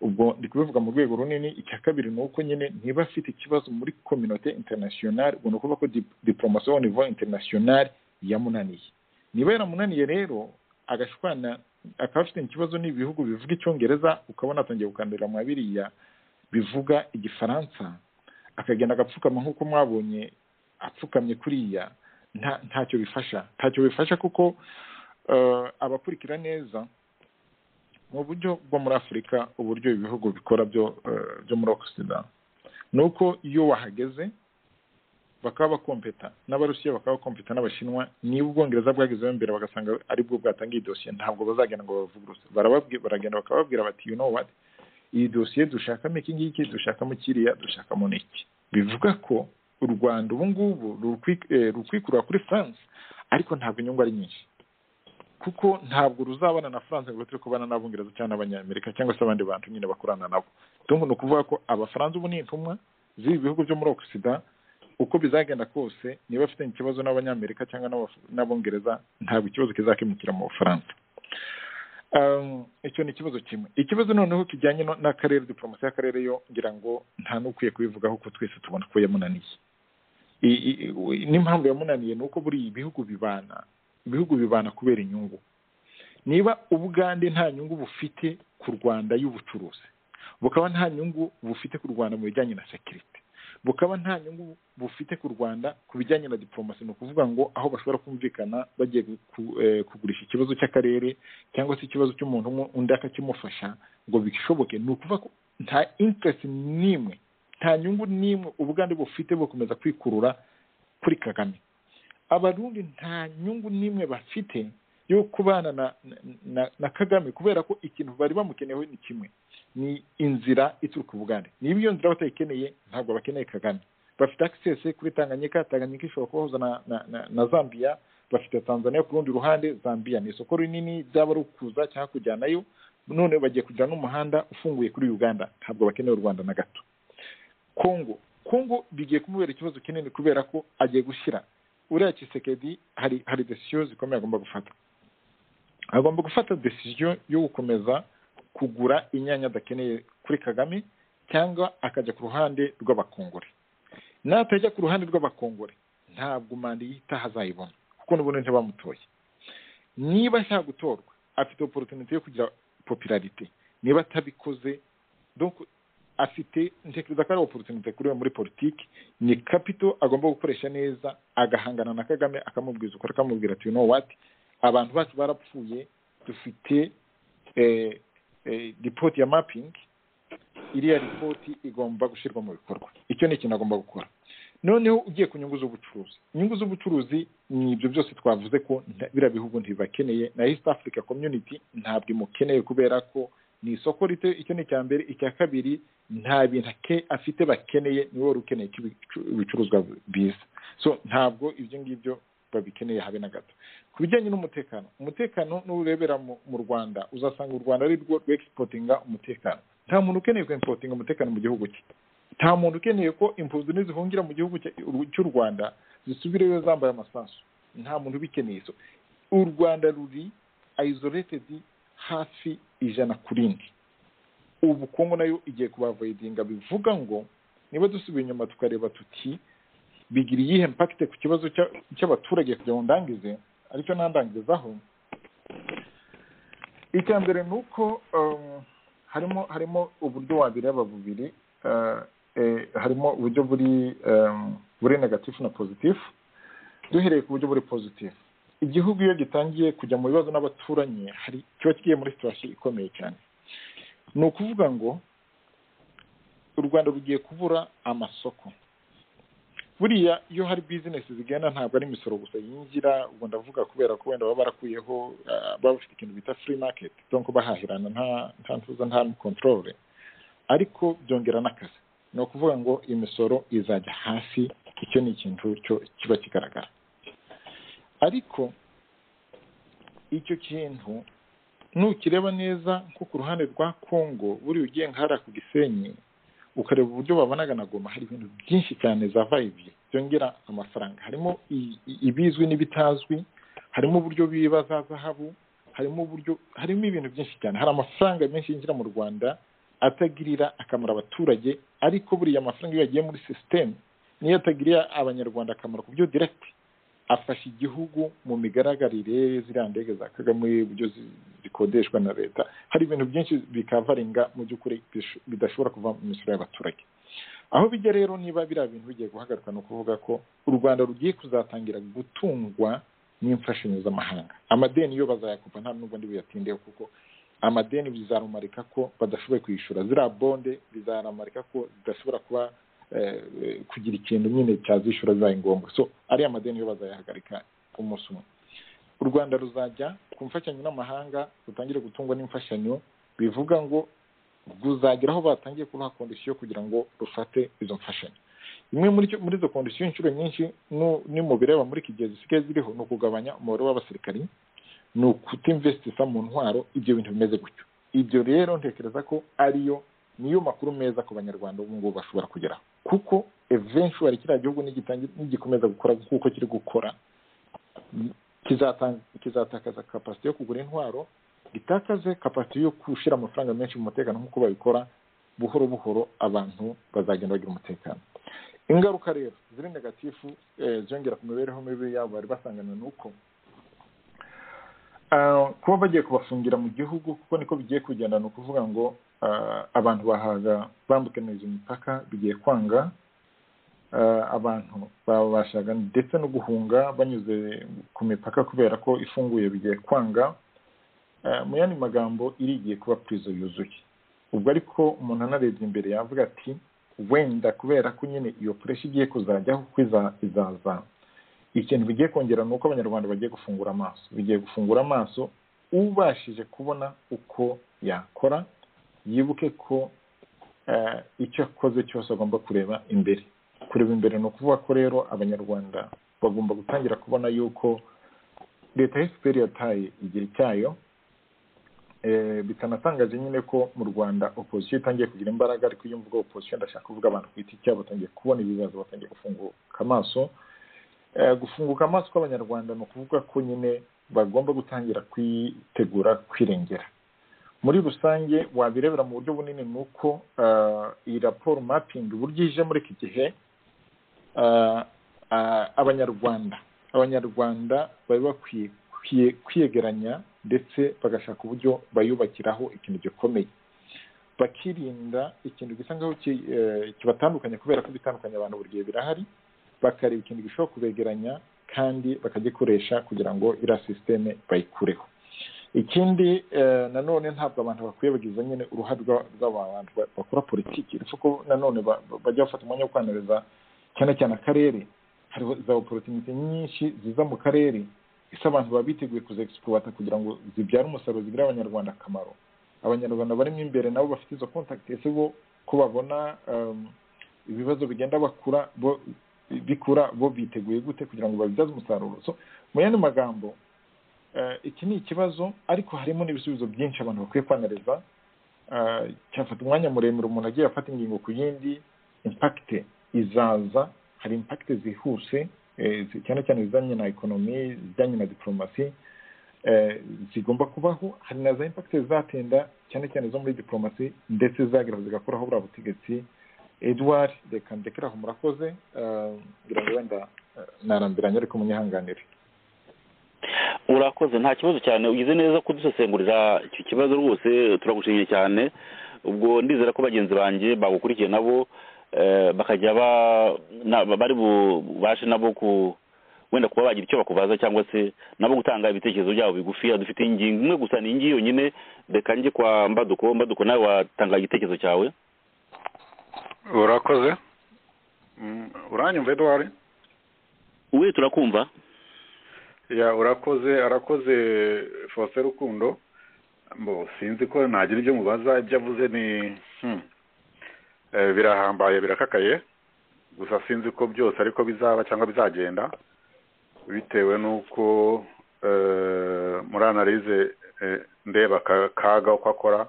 ubwo ndi kubivuga mu rwego runini icya kabiri ni uko nyine niba afite ikibazo muri kominote interinasiyonari ubwo ni ukuvuga ko diporomasi wa nivo interinasiyonari yamunaniye niba yaramunaniye rero agashwana akaba afite ikibazo n'ibihugu bivuga icyongereza ukabona atangiye gukandira mwa biriya bivuga igifaransa akagenda agapfukama nk'uko mwabonye apfukamye kuriya ntacyo bifasha ntacyo bifasha kuko abakurikira neza mu buryo bwo muri afurika uburyo ibihugu bikora byo muri ogisida ni uko iyo wahageze bakaba bakompeta n'abarusiya bakaba bakompeta n'abashinwa niba ubwongereza bwagezeho imbere bagasanga aribwo bwatangiye dosiye ntabwo bazagenda ngo babavuguruse baragenda bakababwira bati you know what iyi dosiye dushakamo iki ngiki dushakamo kiriya dushakamo n'iki bivuga ko u rwanda ubu ngubu rukwikurura kuri france ariko ntabwo inyungu ari nyinshi kuko ntabwo ruzabana na france ngo turi kubana n'abongereza cyangwa n'abanyamerika cyangwa se abandi bantu nyine bakorana nabo donc ni ukuvuga ko abafaransa ubu ni intumwa z'ibi bihugu byo muri ogisida uko bizagenda kose niba afitanye ikibazo n'abanyamerika cyangwa n'abongereza ntabwo ikibazo kizakemukira mu bufaransa icyo ni ikibazo kimwe ikibazo noneho kijyanye n'akarere diporomasi y'akarere yo ngira ngo nta n'ukwiye kubivugaho ko twese tubona ko yamunaniye n'impamvu yamunaniye ni uko buri ibihugu bibana ibihugu bibana kubera inyungu niba ubugande nta nyungu bufite ku rwanda y'ubucuruzi bukaba nta nyungu bufite ku rwanda mu bijyanye na sekirite bukaba nta nyungu bufite ku rwanda ku bijyanye na diporomasi ni ukuvuga ngo aho bashobora kumvikana bagiye kugurisha ikibazo cy'akarere cyangwa se ikibazo cy'umuntu umwe undi akakimufasha ngo bishoboke ni ukuvuga ko nta interesi n'imwe nta nyungu n'imwe ubugande bufite bukomeza kwikurura kuri kagame abarundi nta nyungu n'imwe bafite yo kubana na kagame kubera ko ikintu bari bamukeneyeho ni kimwe ni inzira ituruka ubugande niba iyo nzira batayikeneye ntabwo bakeneye kagame bafite akisesi kuri tanganyika tanganyika ishobora kubahuza na zambia bafite tanzania ku rundi ruhande zambia ni isoko rinini ryaba ari ukuza cyangwa kujyanayo none bagiye kugira n'umuhanda ufunguye kuri uganda ntabwo bakeneye u rwanda na gato kongo kongo bigiye kumubera ikibazo kinini kubera ko agiye gushyira uriya kisekedi hari hari desiyo zikomeye agomba gufata agomba gufata desiziyo yo gukomeza kugura inyanya adakeneye kuri kagame cyangwa akajya ku ruhande rw'abakongore natajya ku ruhande rw'abakongore ntabwo manda yitaha azayibona kuko n'ubundi ntibamutoye niba ashaka gutorwa afite oporutunite yo kugira popularite niba atabikoze afite ntekereza ko ari oporutunite kuri we muri politiki ni kapito agomba gukoresha neza agahangana na kagame akamubwiza ukora akamubwira ati no wati abantu bacu barapfuye dufite ripoti ya mapingi iriya ripoti igomba gushyirwa mu bikorwa icyo ni ikintu agomba gukora noneho ugiye ku nyungu z'ubucuruzi inyungu z'ubucuruzi ni ibyo byose twavuze ko biriya bihugu ntibibakeneye na east africa community ntabwo imukeneye kubera ko ni isoko rito icyo ni icya mbere icya kabiri nta bintu afite bakeneye niwe wari ukeneye ibicuruzwa biza so ntabwo ibyo ngibyo babikeneye habe na gato ku bijyanye n'umutekano umutekano n'urebera mu rwanda uzasanga u rwanda ari rwo rwegisipotinga umutekano nta muntu ukeneye kwempotinga umutekano mu gihugu cye nta muntu ukeneye ko impunzi nizihungira mu gihugu cy'u rwanda zisubireyo zambaye amasasu nta muntu ubikeneye so u rwanda ruri ayizoretedi hafi ijana ku rindi ubukungu nayo igiye kubavoyidinga bivuga ngo niba dusubiye inyuma tukareba tuti bigira iyihe mpakite ku kibazo cy'abaturage kugira ngo ndangize aricyo nandangizaho icya mbere ni uko harimo harimo uburyo wabireba bubiri harimo uburyo buri buri negatifu na pozitifu duhereye ku buryo buri pozitifu igihugu iyo gitangiye kujya mu bibazo n'abaturanyi hari kiba kigiye muri situwasiyo ikomeye cyane ni ukuvuga ngo u rwanda rugiye kubura amasoko buriya iyo hari bizinesi zigenda ntabwo ari imisoro gusa yinjira ubwo ndavuga kubera ko wenda baba barakuyeho baba bafite ikintu bita furi maketi donko bahahirana nta ntuza nta kontorore ariko byongera n'akazi ni ukuvuga ngo imisoro izajya hasi icyo ni ikintu cyo kiba kigaragara ariko icyo kintu nukireba neza nko ku ruhande rwa kongo buriya ugiye nkahariya ku gisenyi ukareba uburyo babonaga na goma hari ibintu byinshi cyane za vayibi byongera amafaranga harimo ibizwi n'ibitazwi harimo uburyo biba za zahabu harimo uburyo harimo ibintu byinshi cyane hari amafaranga menshi yinjira mu rwanda atagirira akamaro abaturage ariko buriya amafaranga iyo yagiye muri sisiteme niyo atagirira abanyarwanda akamaro ku byo diregiti afasha igihugu mu migaragarire ziriya ndege za kagame uburyo zikodeshwa na leta hari ibintu byinshi bikavaringa mu by'ukuri bidashobora kuva mu misoro y'abaturage aho bijya rero niba biriya bintu bigiye guhagarika ni ukuvuga ko u rwanda rugiye kuzatangira gutungwa n'imfashanyo z'amahanga amadeni yo bazayakupa nta nubwo ndi buyatindeho kuko amadeni bizarumarika ko badashoboye kwishyura ziriya bonde bizarumarika ko zidashobora kuba kugira ikintu nyine cyazishyura bibaye ngombwa so ariya madeni yo bazayahagarika umunsi umwe u rwanda ruzajya ku mfashanyo n'amahanga rutangire gutungwa n'imfashanyo bivuga ngo ruzagera aho batangiye kuruha kondisiyo kugira ngo rufate izo mfashanyo imwe muri izo kondisiyo inshuro nyinshi ni mu bireba muri iki gihe zisigaye ziriho ni ukugabanya umubare w'abasirikari ni ukutinvesitisa mu ntwaro ibyo bintu bimeze gutyo ibyo rero ntekereza ko ariyo niyo makuru meza ku banyarwanda ubu ngubu bashobora kugeraho kuko evenshi wari kiriya gihugu nigikomeza gukora nk'uko kiri gukora kizatakaza kapasite yo kugura intwaro gitakaze kapasite yo gushyira amafaranga menshi mu mutekano nk'uko babikora buhoro buhoro abantu bazagenda bagira umutekano ingaruka rero ziri negatifu ziyongera ku mibereho mibi yabo bari basanganywe n'uko kuba bagiye kubafungira mu gihugu kuko niko bigiye kugenda ni ukuvuga ngo abantu bahaga bambukaniriza imipaka bigiye kwanga abantu babashaga ndetse no guhunga banyuze ku mipaka kubera ko ifunguye bigiye kwanga mu yandi magambo irigiye kuba purizo yuzuye ubwo ariko umuntu anarebye imbere yavuga ati wenda kubera ko nyine iyo pureshi igiye kuzajyaho kuko izaza ikintu bigiye kongera ni uko abanyarwanda bagiye gufungura amaso bigiye gufungura amaso ubashije kubona uko yakora yibuke ko icyo akoze cyose agomba kureba imbere kureba imbere ni ukuvuga ko rero abanyarwanda bagomba gutangira kubona yuko leta ya efuperi yataye igihe cyayo bitanatangaje nyine ko mu rwanda opozisiyo itangiye kugira imbaraga ariko iyo mvuga opozisiyo ndashaka kuvuga abantu ku giti cyabo batangiye kubona ibibazo batangiye gufunguka amaso gufunguka amaso kw'abanyarwanda ni ukuvuga ko nyine bagomba gutangira kwitegura kwirengera muri rusange wabirebera mu buryo bunini ni uko iyi raporo mapingi uburyo ije muri iki gihe abanyarwanda abanyarwanda bari bakwiye kwiyegeranya ndetse bagashaka uburyo bayubakiraho ikintu gikomeye bakirinda ikintu gisa nkaho kibatandukanya kubera ko bitandukanya abantu buri gihe birahari bakareba ikintu gishobora kubegeranya kandi bakagikoresha kugira ngo iriya sisiteme bayikureho ikindi nanone ntabwo abantu bakwiye bagize nyine uruhare rw'abantu bakora politiki uretse ko nanone bajya bafata umwanya wo kwanariza cyane cyane akarere hari za oporotinite nyinshi ziza mu karere ese abantu baba biteguye kuzegisipurata kugira ngo zibyare umusaruro zigirire abanyarwanda akamaro abanyarwanda barimo imbere nabo bafite izo kontakiti ese bo ko babona ibibazo bigenda bakura bo bikura bo biteguye gute kugira ngo babibyaze umusaruro so mu yandi magambo iki ni ikibazo ariko harimo n'ibisubizo byinshi abantu bakwiye kwanariza cyafata umwanya muremure umuntu agiye afata ingingo ku yindi impakite izaza hari impakite zihuse cyane cyane izijyanye na ekonomi izijyanye na diporomasi zigomba kubaho hari na za impakite zizatinda cyane cyane zo muri diporomasi ndetse zagera zigakoraho buriya butegetsi edward reka ndekeraho murakoze ngira ngo wenda narambiranye ariko munyihanganire
urakoze nta kibazo cyane ugize neza kudusesengurira icyo kibazo rwose turagushimiye cyane ubwo ndizera ko bagenzi banjye bagukurikiye nabo bakajya bari bubashe nabo ku wenda kuba bagira icyo bakubaza cyangwa se nabo gutanga ibitekerezo byabo bigufiya dufite ingingo imwe gusa ni ingi yonyine reka njye kwa mbaduko mbaduko nawe watanga igitekerezo cyawe
urakoze uranyumva eduwari
we turakumva
ya urakoze arakoze fose rukundo mbo sinzi ko nagira ibyo mubaza ibyo avuze ni birahambaye birakakaye gusa sinzi ko byose ariko bizaba cyangwa bizagenda bitewe n'uko muri analize ndeba kaga uko akora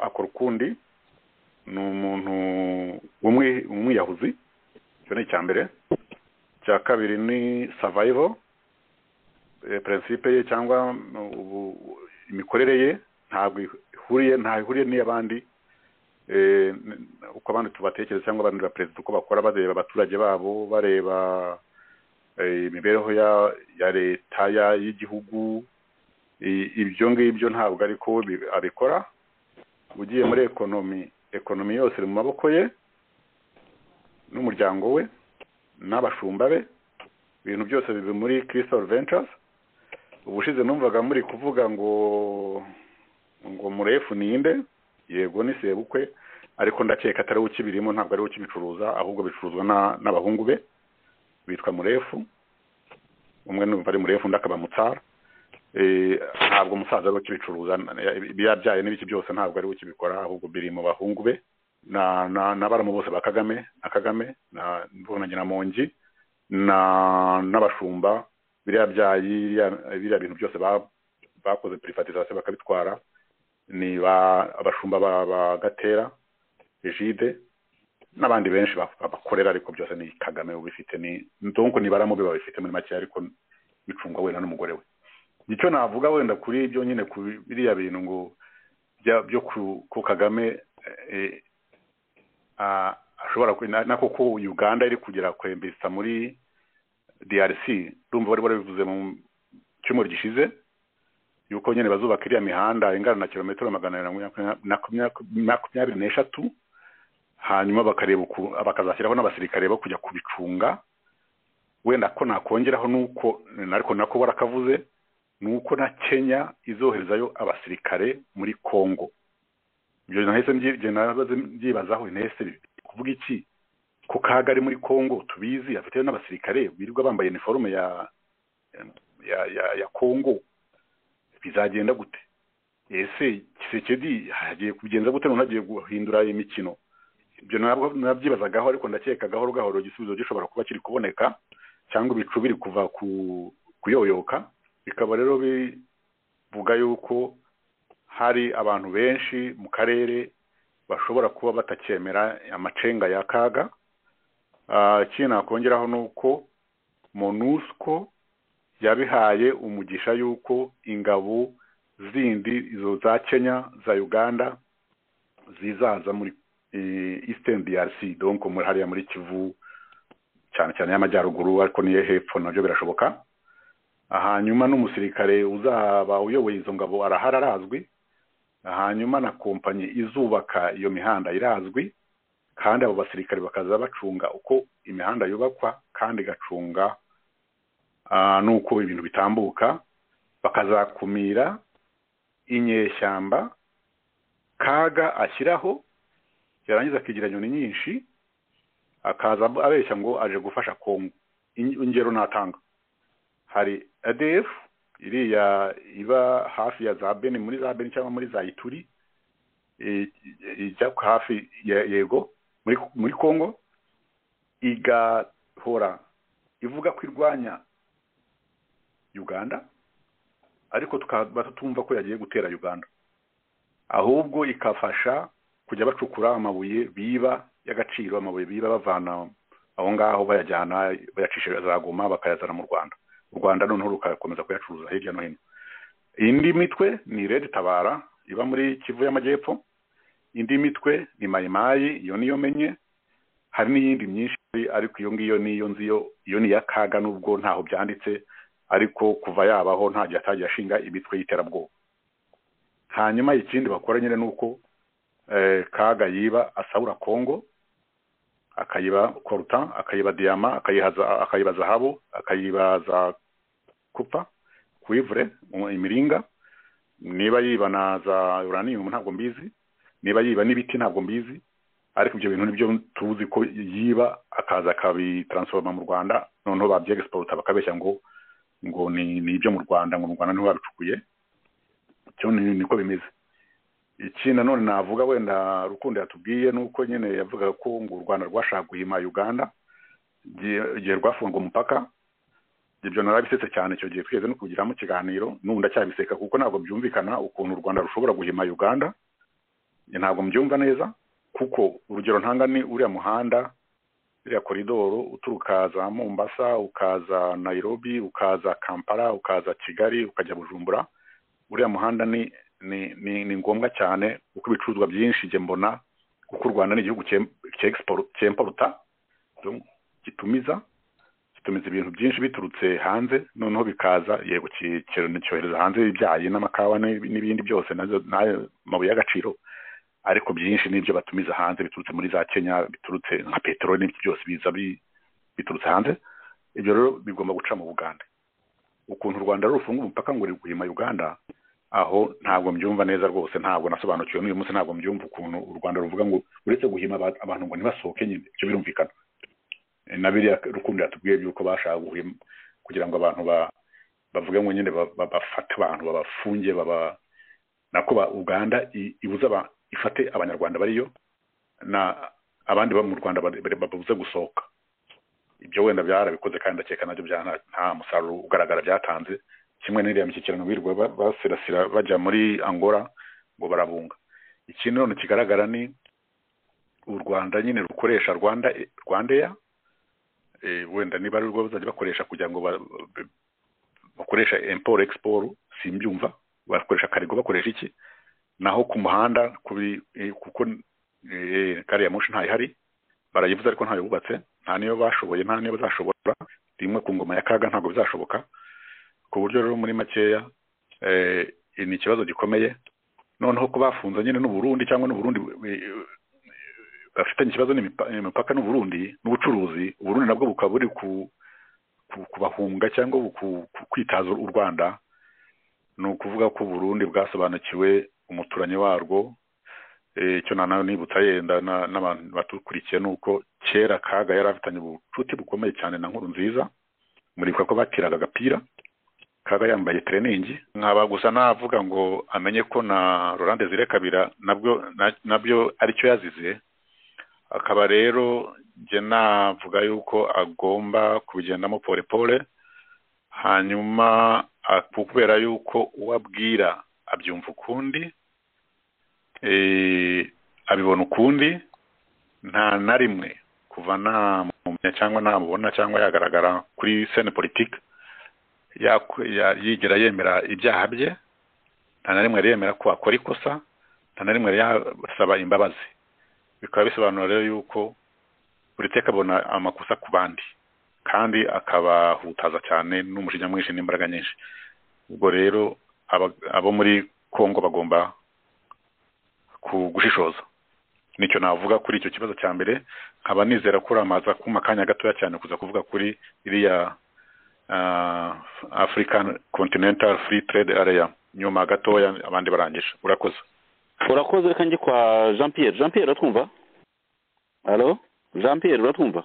akora ukundi ni umuntu w'umwiyahuzi icyo ni icya mbere icya kabiri ni savayivo perensipe ye cyangwa imikorere ye ntabwo ihuriye ntaho ihuriye n'iy'abandi uko abandi tubatekereza cyangwa abandi perezida uko bakora bareba abaturage babo bareba imibereho ya leta y'igihugu ibyo ngibyo ntabwo ariko abikora ugiye muri ekonomi ekonomi yose iri mu maboko ye n'umuryango we n'abashumba be ibintu byose bibi muri crystal ventures ubushize numvaga muri kuvuga ngo ngo murefu ninde yego ni sebukwe ariko ndakeka atari we ukibirimo ntabwo ari we ukibicuruza ahubwo bicuruzwa na- n'abahungu be bitwa murefu umwe numva ari murefu undi akaba mutsara Eh, ntabwo umusaza ari we ukibicuruza ibiyabyaye n'ibiki byose ntabwo ari we ukibikora ahubwo biri mu bahungu be na na n'abaramu bose ba kagame na kagame na mbona nyiramongi na n'abashumba biriya byayi biriya- biriya bintu byose ba- bakoze privatization bakabitwara ni ba abashumba ba ba gatera jide n'abandi benshi ba- babakorera ariko byose ni kagame ubifite ni ndonko ni baramu be babifite muri make ariko bicungwa wenda n'umugore we icyo navuga wenda kuri ibyo nyine ku biriya bintu ngo bya- byo ku ku kagame eh, ah, ashobora kwe- na na koko uganda iri kugera kwembesa muri drc urumva bari barabivuze mu cyumweru gishize yuko nyine bazubaka iriya mihanda ingana na kilometero magana abiri na makumya- na kumya- makumyabiri n'eshatu hanyuma bakareba uku bakazashyiraho n'abasirikare bo kujya kubicunga wenda ko nakongeraho nuko ariko nako barakavuze nuko na kenya izoherezayo abasirikare muri congo ibyo nahise mbyi- ibyo nabaze mbyibazaho nahise kuvuga iki ko kaga ari muri congo tubizi afite n'abasirikare birirwa bambaye iniforume ya ya ya ya congo bizagenda gute ese kisekedi hagiye kubigenza gute none agiye guhindura imikino ibyo nabwo nabyibazagaho ariko ndakeka gahoro gahoro igisubizo gishobora kuba kiri kuboneka cyangwa ibicu biri kuva ku kuyoyoka bikaba rero bivuga yuko hari abantu benshi mu karere bashobora kuba batacyemera amacenga ya kaga Ah, ikindi nakongeraho ni uko monusco yabihaye umugisha y'uko ingabo zindi izo za kenya za uganda zizaza muri eh, eastern drc donc muri hariya muri kivu cyane cyane y'amajyaruguru ariko niyo hepfo nabyo birashoboka hanyuma n'umusirikare uzaba uyoboye izo ngabo arahari arazwi hanyuma na kompanyi izubaka iyo mihanda irazwi kandi abo basirikare bakaza bacunga uko imihanda yubakwa kandi igacunga ah, n'uko ibintu bitambuka bakazakumira inyeshyamba kaga ashyiraho yarangiza akigira inyoni nyinshi akaza abeshya ngo aje gufasha kongo In- ingero natanga hari ADF iriya iba hafi ya za Beni muri za Beni cyangwa muri za Ituri e- e- ijya ku hafi ya yego muri muri Kongo igahora ivuga ko irwanya Uganda ariko tukaba tutumva ko yagiye gutera Uganda ahubwo ikafasha kujya bacukura amabuye biba y'agaciro amabuye biba bavana aho ngaho bayajyana bayacisha za Goma bakayazana mu Rwanda u rwanda noneho rugakomeza kuyacuruza hirya no hino indi mitwe ni redi tabara iba muri kivu y'amajyepfo indi mitwe ni mayimayi iyo niyo menye hari n'iyindi myinshi ariko iyo ngiyo niyo nzi yo iyo ni iya kaga nubwo ntaho byanditse ariko kuva yabaho nta gihe atagiye ashinga imitwe y'iterabwoba hanyuma ikindi bakora nyine ni uko eh, kaga yiba asahura kongo akayiba koruta akayiba diyama akayihaza akayiba zahabu akayiba za kupa kuivure mu- imiringa niba yiba na za uranium ntabwo mbizi niba yiba n'ibiti ntabwo mbizi ariko ibyo bintu nibyo tuzi ko yiba akaza akabitaransforma mu rwanda noneho babyexporta bakabeshya ngo ngo ni ni ibyo mu rwanda ngo mu rwanda niho babicukuye cyo ni- niko bimeze iki nanone navuga wenda rukundo yatubwiye nuko nyine yavugaga ko ngo u rwanda rwashaka guhima uganda igihe- igihe rwafunga umupaka ibyo narabisetse cyane icyo gihe twigeze no kugiramo ikiganiro n'ubu ndacyabiseka kuko ntabwo byumvikana ukuntu u rwanda rushobora guhima uganda Njye ntabwo mbyumva neza kuko urugero ntanga ni uriya muhanda uriya koridoro uturuka za mombasa ukaza nairobi ukaza kampala ukaza kigali ukajya bujumbura uriya muhanda ni ni ni, ni ngombwa cyane kuko ibicuruzwa byinshi njye mbona kuko u rwanda ni igihugu cyem- cyexport- cyemporuta donc gitumiza gitumiza ibintu byinshi biturutse hanze noneho bikaza yego ki- kiro- cyohereza hanze ibyayi n'amakawa n'ib- n'ibindi byose nazo n'ayo mabuye y'agaciro ariko byinshi n'ibyo batumiza hanze biturutse muri za kenya biturutse nka peteroli n'ibyo byose biza bi- biturutse hanze ibyo rero bigomba guca mu buganda ukuntu u rwanda rufunga umupaka ngo ruri guhima uganda aho ntabwo mbyumva neza rwose ntabwo nasobanukiwe n'uyu munsi ntabwo mbyumva ukuntu u rwanda ruvuga ngo uretse guhima aba- abantu ngo ntibasohoke nyine ibyo birumvikana Eh, na biriya rukundo yatubwiye by'uko bashaka guhima kugira ngo abantu ba bavuge ngo nyine ba- ba- bafate abantu babafunge baba nako ba- uganda i- ibuze aba- ifate abanyarwanda bariyo na abandi bo mu rwanda bari- bari- babuze gusohoka ibyo wenda byarabikoze kandi ndakeka nabyo bya nta- nta musaruro ugaragara byatanze kimwe n'iriya mishyikirano birirwa ba- basirasira bajya muri angola ngo barabunga ikindi none kigaragara ni u rwanda nyine rukoresha rwanda rwandeya eh, wenda niba ari rwo bazajya bakoresha kugira ngo ba- bakoresha imporo egisiporo simbyumva bakoresha karigo bakoresha iki naho ku muhanda kuri eh, kuko eh, gari ya moshi ntayihari barayivuze ariko ntayo bubatse nta niyo bashoboye nta niyo bazashobora rimwe ku ngoma ya kaga ntabwo bizashoboka ku buryo rero muri makeya eh, ni ikibazo gikomeye noneho ko bafunze nyine n'uburundi cyangwa n'uburundi eh, bafitanye ikibazo n'imipa- n'imipaka n'uburundi n'ubucuruzi uburundi nabwo bukaba buri ku ku- kubahunga cyangwa ku- ku- kwitaza u rwanda ni ukuvuga ko burundi bwasobanukiwe umuturanyi warwo Eh, icyo nanawe nibutsa yenda na- n'abantu batukurikiye ni uko kera kaga yari afitanye ubucuti bukomeye cyane na nkuru nziza muribuka ko batiraga agapira kaga yambaye tereningi nkaba gusa navuga ngo amenye ko na rolande zire kabira nabwo na- nabyo aricyo yazize akaba rero njye navuga yuko agomba kubigendamo pole pole hanyuma a- kubera yuko uwo abwira abyumva ukundi eh, abibona ukundi nta na rimwe kuva namumenya cyangwa namubona cyangwa yagaragara kuri sene politike yak- ya- yigera yemera ibyaha bye nta na rimwe yemera ko akora ikosa nta na rimwe yasaba imbabazi bikaba bisobanura rero yuko buri teka abona amakosa ku bandi kandi akabahutaza cyane n'umujinya mwinshi n'imbaraga nyinshi ubwo rero aba- abo muri kongo bagomba ku- gushishoza nicyo navuga kuri icyo kibazo cya mbere nkaba nizera ko uramaza kuma akanya gatoya cyane kuza kuvuga kuri iriya ah, african continental free trade area nyuma gatoya abandi barangije urakoze
urakoze reka njye kwa jean pierre jean pierre uratwumva halo jean pierre uratwumva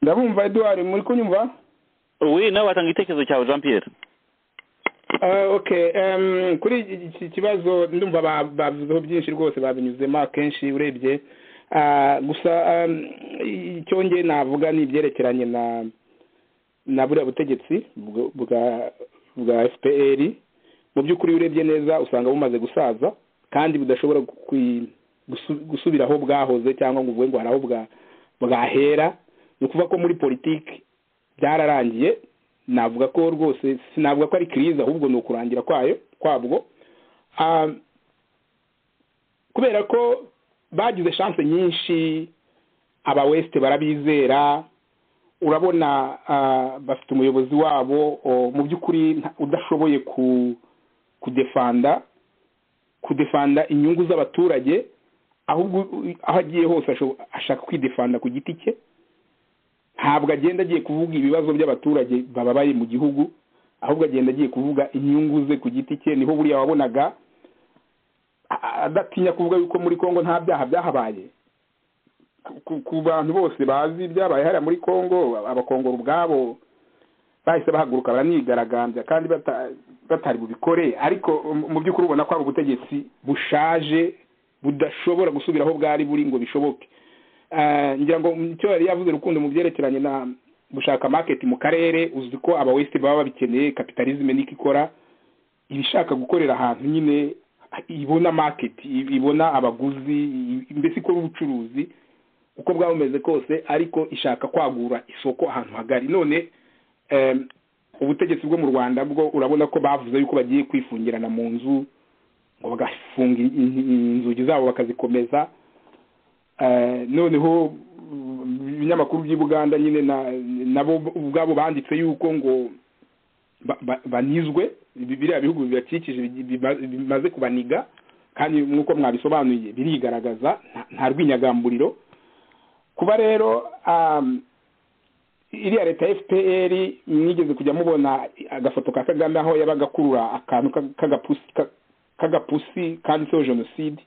ndabumva eduard muri kunyumva
wi nawe watanga igitekerezo cyawe jean pierre
Eh, okay em, kuri iki- iki kibazo ndumva ba- bavuzeho byinshi rwose babinyuzemo akenshi urebye Ah, gusa em, icyo nge navuga ni ibyerekeranye na na buriya butegetsi bwo- bwa bwa fpr mu by'ukuri iyo urebye neza usanga bumaze gusaza kandi budashobora gukwi- gusu- gusubira aho bwahoze cyangwa ngo uvuge ngo hari aho bwa- bwahera ni ukuvuga ko muri politiki byararangiye navuga ko rwose sinavuga ko ari kiriza ahubwo ni ukurangira kwayo kwabwo Ah, kubera ko bagize shanse nyinshi aba wesite barabizera urabona ah, bafite umuyobozi wabo o- mu by'ukuri nta- udashoboye ku kudefanda kudefanda inyungu z'abaturage ahubwo u- aho agiye hose asho- ashaka kwidefanda ku giti cye ntabwo agenda agiye kuvuga ibibazo by'abaturage bababaye mu gihugu ahubwo agenda agiye kuvuga inyungu ze ku giti cye niho buriya wabonaga a- adatinya kuvuga yuko muri kongo nta byaha byahabaye ku, ku bantu bose bazi ibyabaye hariya muri kongo abakongora ubwabo bahise bahaguruka baranigaragambya kandi bata- batari bubikore ariko mu- mu by'ukuri ubona ko hari ubutegetsi bushaje budashobora gusubira aho bwari buri ngo bishoboke Eh, ngira ngo icyo yari yavuze rukundo mu byerekeranye na gushaka market mu karere uzi ko aba west baba babikeneye capitalism niko ikora ibishaka gukorera ahantu nyine ibona market i- ibona abaguzi i- mbese ikora ubucuruzi uko bwaba bumeze kose ariko ishaka kwagura isoko ahantu hagari none em, ubutegetsi bwo mu rwanda bwo urabona ko bavuze yuko bagiye kwifungirana mu nzu ngo bagafunga in- in- inzugi zabo bakazikomeza Eh, noneho mm, ibinyamakuru by'i buganda nyine na- nabo ubwabo banditse yuko ngo ba- ba- banizwe ibi- biriya bihugu bibakikije bigi- biba- bimaze kubaniga kandi nk'uko mwabisobanuye birigaragaza nta- nta rwinyagamburiro kuba rero um, iriya leta ya fpr mwigeze kujya mubona agafoto ka kagame aho yabaga akurura akantu ka- k'agapusi ka- k'agapusi kanditseho jenoside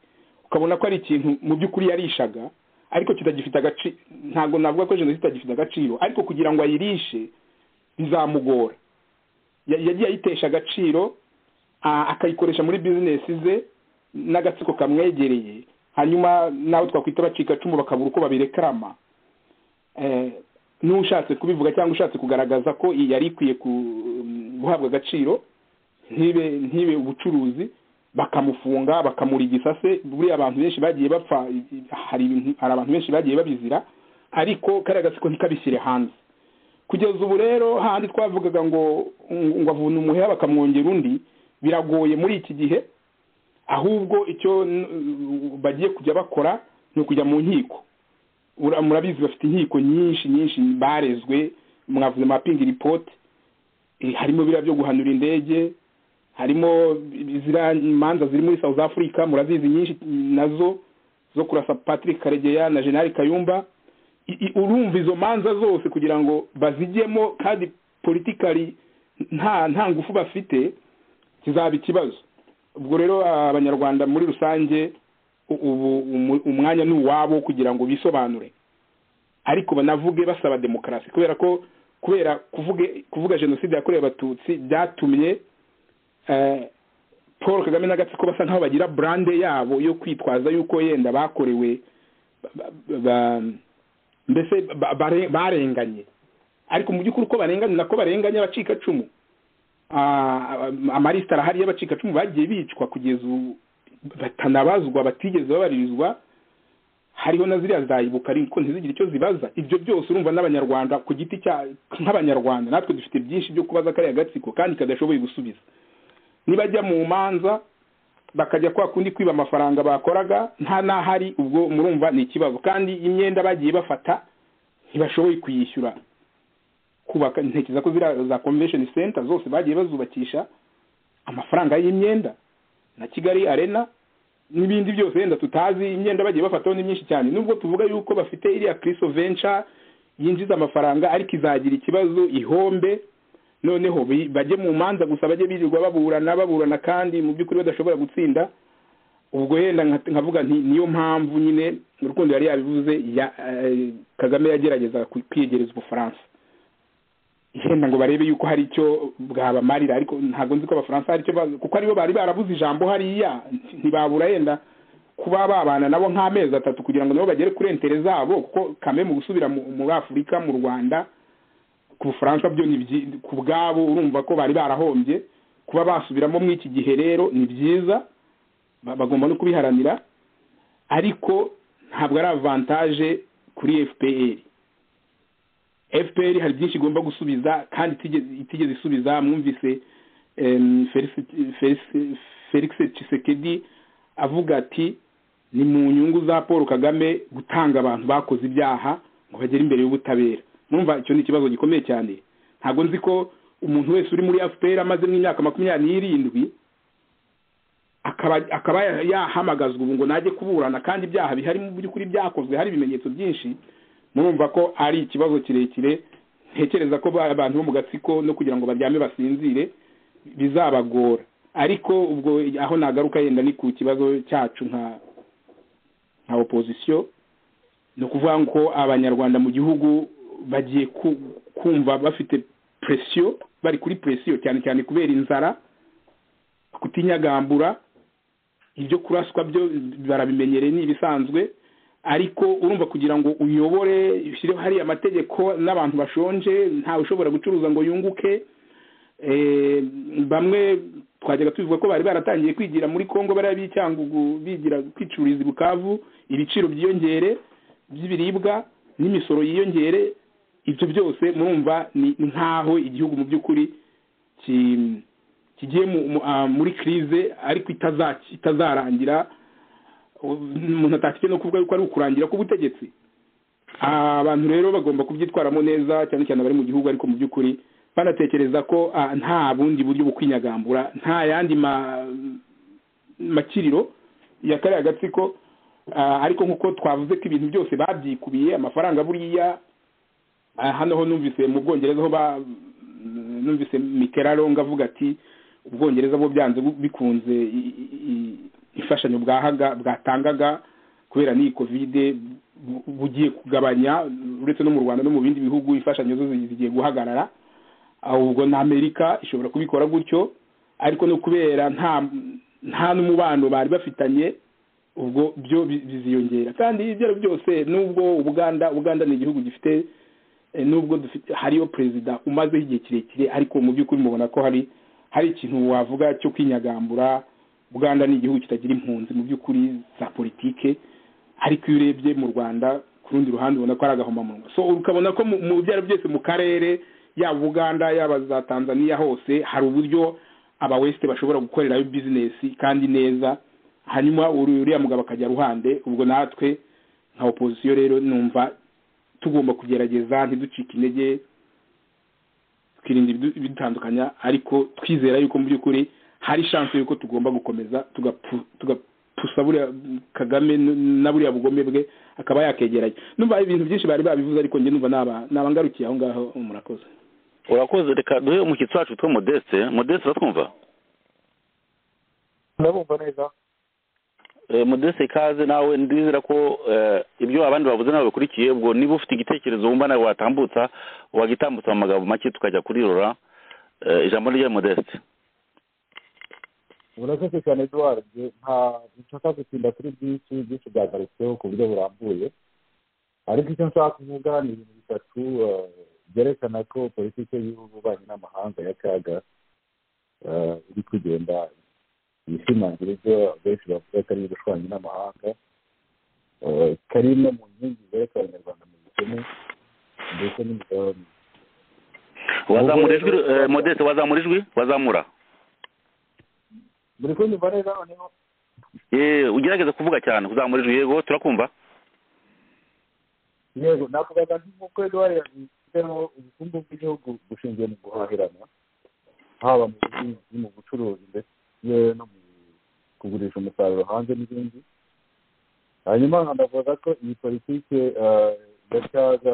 ukabona ko ari ikintu mu by'ukuri yarishaga ariko kitagifite agaciro ntabwo navuga ko jenoside itagifite agaciro ariko kugira ngo ayirishe bizamugora Ya- yagiye ayitesha agaciro a- akayikoresha muri bizinesi ze n'agatsiko kamwegereye hanyuma n'abo twakwita abacikacumu bakabura uko babirekarama Eh, n'ushatse kubivuga cyangwa ushatse kugaragaza ko iyi yari ikwiye ku- guhabwa agaciro ntibe ntibe ubucuruzi bakamufunga bakamura igisase buriya abantu benshi bagiye bapfa i- i- hari ibintu- hari abantu benshi bagiye babizira ariko kariya gatsiko ntikabishyire hanze kugeza ubu rero handi twavugaga ngo ngo ngo avuna umuheha bakamwongera undi biragoye muri iki gihe ahubwo icyo n- bagiye kujya bakora ni ukujya mu nkiko Ura- murabizi bafite inkiko nyinshi nyinshi barezwe mwavuze mapingi ripoti harimo biriya byo guhanura indege harimo ziriya imanza ziri muri south africa murazizi nyinshi nazo zo kurasa patrick karegeya na general kayumba I- i- urumva izo manza zose kugira ngo bazijyemo kandi politikari nta nta ngufu bafite kizaba ikibazo ubwo rero abanyarwanda muri rusange u- ubu umu- umwanya ni uwabo kugira ngo bisobanure ariko banavuge basaba demokarasi kubera ko kubera kuvuge kuvuga jenoside yakorewe abatutsi byatumye eh, paul kagame n'agatsiko basa nk'aho bagira burande yabo yo kwitwaza yuko yenda bakorewe ba- ba- ba- mbese ba- bare- barenganye ariko mu by'ukuri uko barenganye nako barenganye abacikacumu Ah, amarisita arahari y'abacikacumu bagiye bicwa kugeza ubu batanabazwa batigeze babaririzwa hariho na ziriya zayibuka ariko ntizigire icyo zibaza ibyo byose urumva n'abanyarwanda ku giti cya nk'abanyarwanda natwe dufite byinshi byo kubaza kariya gatsiko kandi kadashoboye gusubiza nibajya mu manza bakajya kwa kundi kwiba amafaranga bakoraga nta n'ahari ubwo murumva ni ikibazo kandi imyenda bagiye bafata ntibashoboye kuyishyura kubaka ntekereza ko ziriya za convention center zose bagiye bazubakisha amafaranga y'imyenda na kigali arena n'ibindi byose wenda tutazi imyenda bagiye bafataho ni myinshi cyane nubwo tuvuga yuko bafite iriya kristo venture yinjiza amafaranga ariko izagira ikibazo ihombe noneho bi- bajye mu manza gusa bajye birirwa baburana baburana kandi mu by'ukuri badashobora gutsinda ubwo yenda nka- nkavuga nti niyo mpamvu nyine urukundo yari yabivuze ya eh, kagame yagerageza ku- kwiyegereza ubufaransa yenda ngo barebe yuko hari icyo bwabamarira ariko ntabwo nzi ko abafaransa hari icyo ba- kuko aribo bari barabuze ijambo hariya ntibabura yenda kuba babana nabo nk'amezi atatu kugira ngo nabo bagere kuri entere zabo kuko kame mu gusubira mu- muri afurika mu rwanda ku bufaransa byo ni byi- ku bwabo urumva ko bari barahombye kuba basubiramo muri iki gihe rero ni byiza ba- bagomba no kubiharanira ariko ntabwo ari avantaje kuri fpr fpr hari byinshi igomba gusubiza kandi itigeze- itigeze isubiza mwumvise em, Felicit- Felicit- felix tshisekedi avuga ati ni mu nyungu za paul kagame gutanga abantu bakoze ibyaha ngo bagere imbere y'ubutabera numva icyo ni ikibazo gikomeye cyane ntabwo nzi ko umuntu wese uri muri fpr amaze nk'imyaka makumyabiri n'irindwi akaba akaba yahamagazwa ubu ngo najye kuburana kandi ibyaha bihari mu by'ukuri byakozwe hari ibimenyetso byinshi murumva ko ari ikibazo kirekire ntekereza ko ba- abantu bo mu gatsiko no kugira ngo baryame basinzire bizabagora ariko ubwo aho nagaruka yenda ni ku kibazo cyacu nka nka opozisiyo ni ukuvuga ko abanyarwanda mu gihugu bagiye ku- kumva bafite presiyo bari kuri presiyo cyane cyane kubera inzara kutinyagambura ibyo kuraswa byo barabimenyereye ni ibisanzwe ariko urumva kugira ngo uyobore ushyireho hariya amategeko n'abantu bashonje ntawe ushobora gucuruza ngo yunguke Eh, bamwe twajyaga tubivuga ko bari baratangiye kwigira muri kongo bariya b'icyangugu bigira kwicururiza i bukavu ibiciro byiyongere by'ibiribwa n'imisoro yiyongere ibyo byose murumva ni ni nk'aho igihugu mu by'ukuri ki- kigiye mu- mu- ah, muri krize ariko itaza- itazarangira umuntu atakijya no kuvuga yuko ari ukurangira k'ubutegetsi abantu rero bagomba kubyitwaramo neza cyane cyane abari mu gihugu ariko mu by'ukuri banatekereza ko ah, nta bundi buryo bwo kwinyagambura nta yandi ma- makiriro ya kariya gatsiko ah, ariko nk'uko twavuze ko ibintu byose babyikubiye amafaranga buriya ah, hano ho numvise mu bwongereza ho ba- mm, numvise miteralonga avuga ati ubwongereza bwo byanze bu- bikunze i- i- i- imfashanyo bwahaga bwatangaga kubera n'iyi kovide bu- bugiye kugabanya uretse no mu rwanda no mu bindi bihugu imfashanyo zo zi- zigiye guhagarara ahubwo na amerika ishobora kubikora gutyo ariko no kubera nta nta n'umubano bari bafitanye ubwo byo bi- biziyongera kandi ibyo ari byo byose nubwo ubuganda ubuganda ni igihugu gifite eh, nubwo dufite hariyo perezida umazeho igihe kirekire ariko mu by'ukuri mubona ko hari hari ikintu wavuga cyo kwinyagambura buganda ni igihugu kitagira impunzi mu by'ukuri za politike ariko iyo urebye mu rwanda ku rundi ruhande ubona ko ari agahomamunwa so ukabona ko mu- mu byo ari byo byose mu karere yaba uganda yaba za tanzania hose hari uburyo aba west bashobora gukorerayo bizinesi kandi neza hanyuma uri- uriya mugabo akajya ruhande ubwo natwe nka opozisiyo rero numva tugomba kugerageza ntiducike intege twirinda ibidu- ibidutandukanya ariko twizera yuko mu by'ukuri hari shanse yuko tugomba gukomeza tugapu- tugapusa buriya kagame n- na buriya bugome bwe akaba yakegeranya numva ibintu byinshi bari babivuze ariko njye numva naba- nabangarukiye aho ngaho murakoze
urakoze reka duhe umushyitsi wacu witwa modeste modeste uratwumva
ndabumva neza
Eh, modeste ikaze nawe ndizera ko eh, ibyo abandi bavuze nabo bikurikiye ubwo niba ufite igitekerezo wumva nawe watambutsa wagitambutsa mu magambo make tukajya kurirora Eh, ijambo ni rya modeste
urakoze cyane eduwari nta nshaka gutinda kuri byinshi byinshi byagarutsweho ku buryo burambuye ariko icyo nshaka kuvuga ni ibintu bitatu eh, byerekana ko politiki y'ububanyi n'amahanga ya kaga eh, iri kugenda yishimangira ibyo benshi bavuga ko ari ubushwanyi n'amahanga eh, ko ari imwe mu nkingi zereka abanyarwanda mu bukene ndetse n'imigabane
wazamura ijwi eh, modeste wazamura ijwi wazamura
muri kunyumva neza noneho
Eh, ugerageze kuvuga cyane uzamura ijwi yego turakumva
yego nakubaga nk'uko eduwari yabifiteho ubukungu bw'igihugu bushingiye mu guhahirana haba mu buhinzi mu bucuruzi ndetse no mu kugurisha umusaruro hanze n'ibindi hanyuma ndavuga ko iyi politike eh, ya cyaga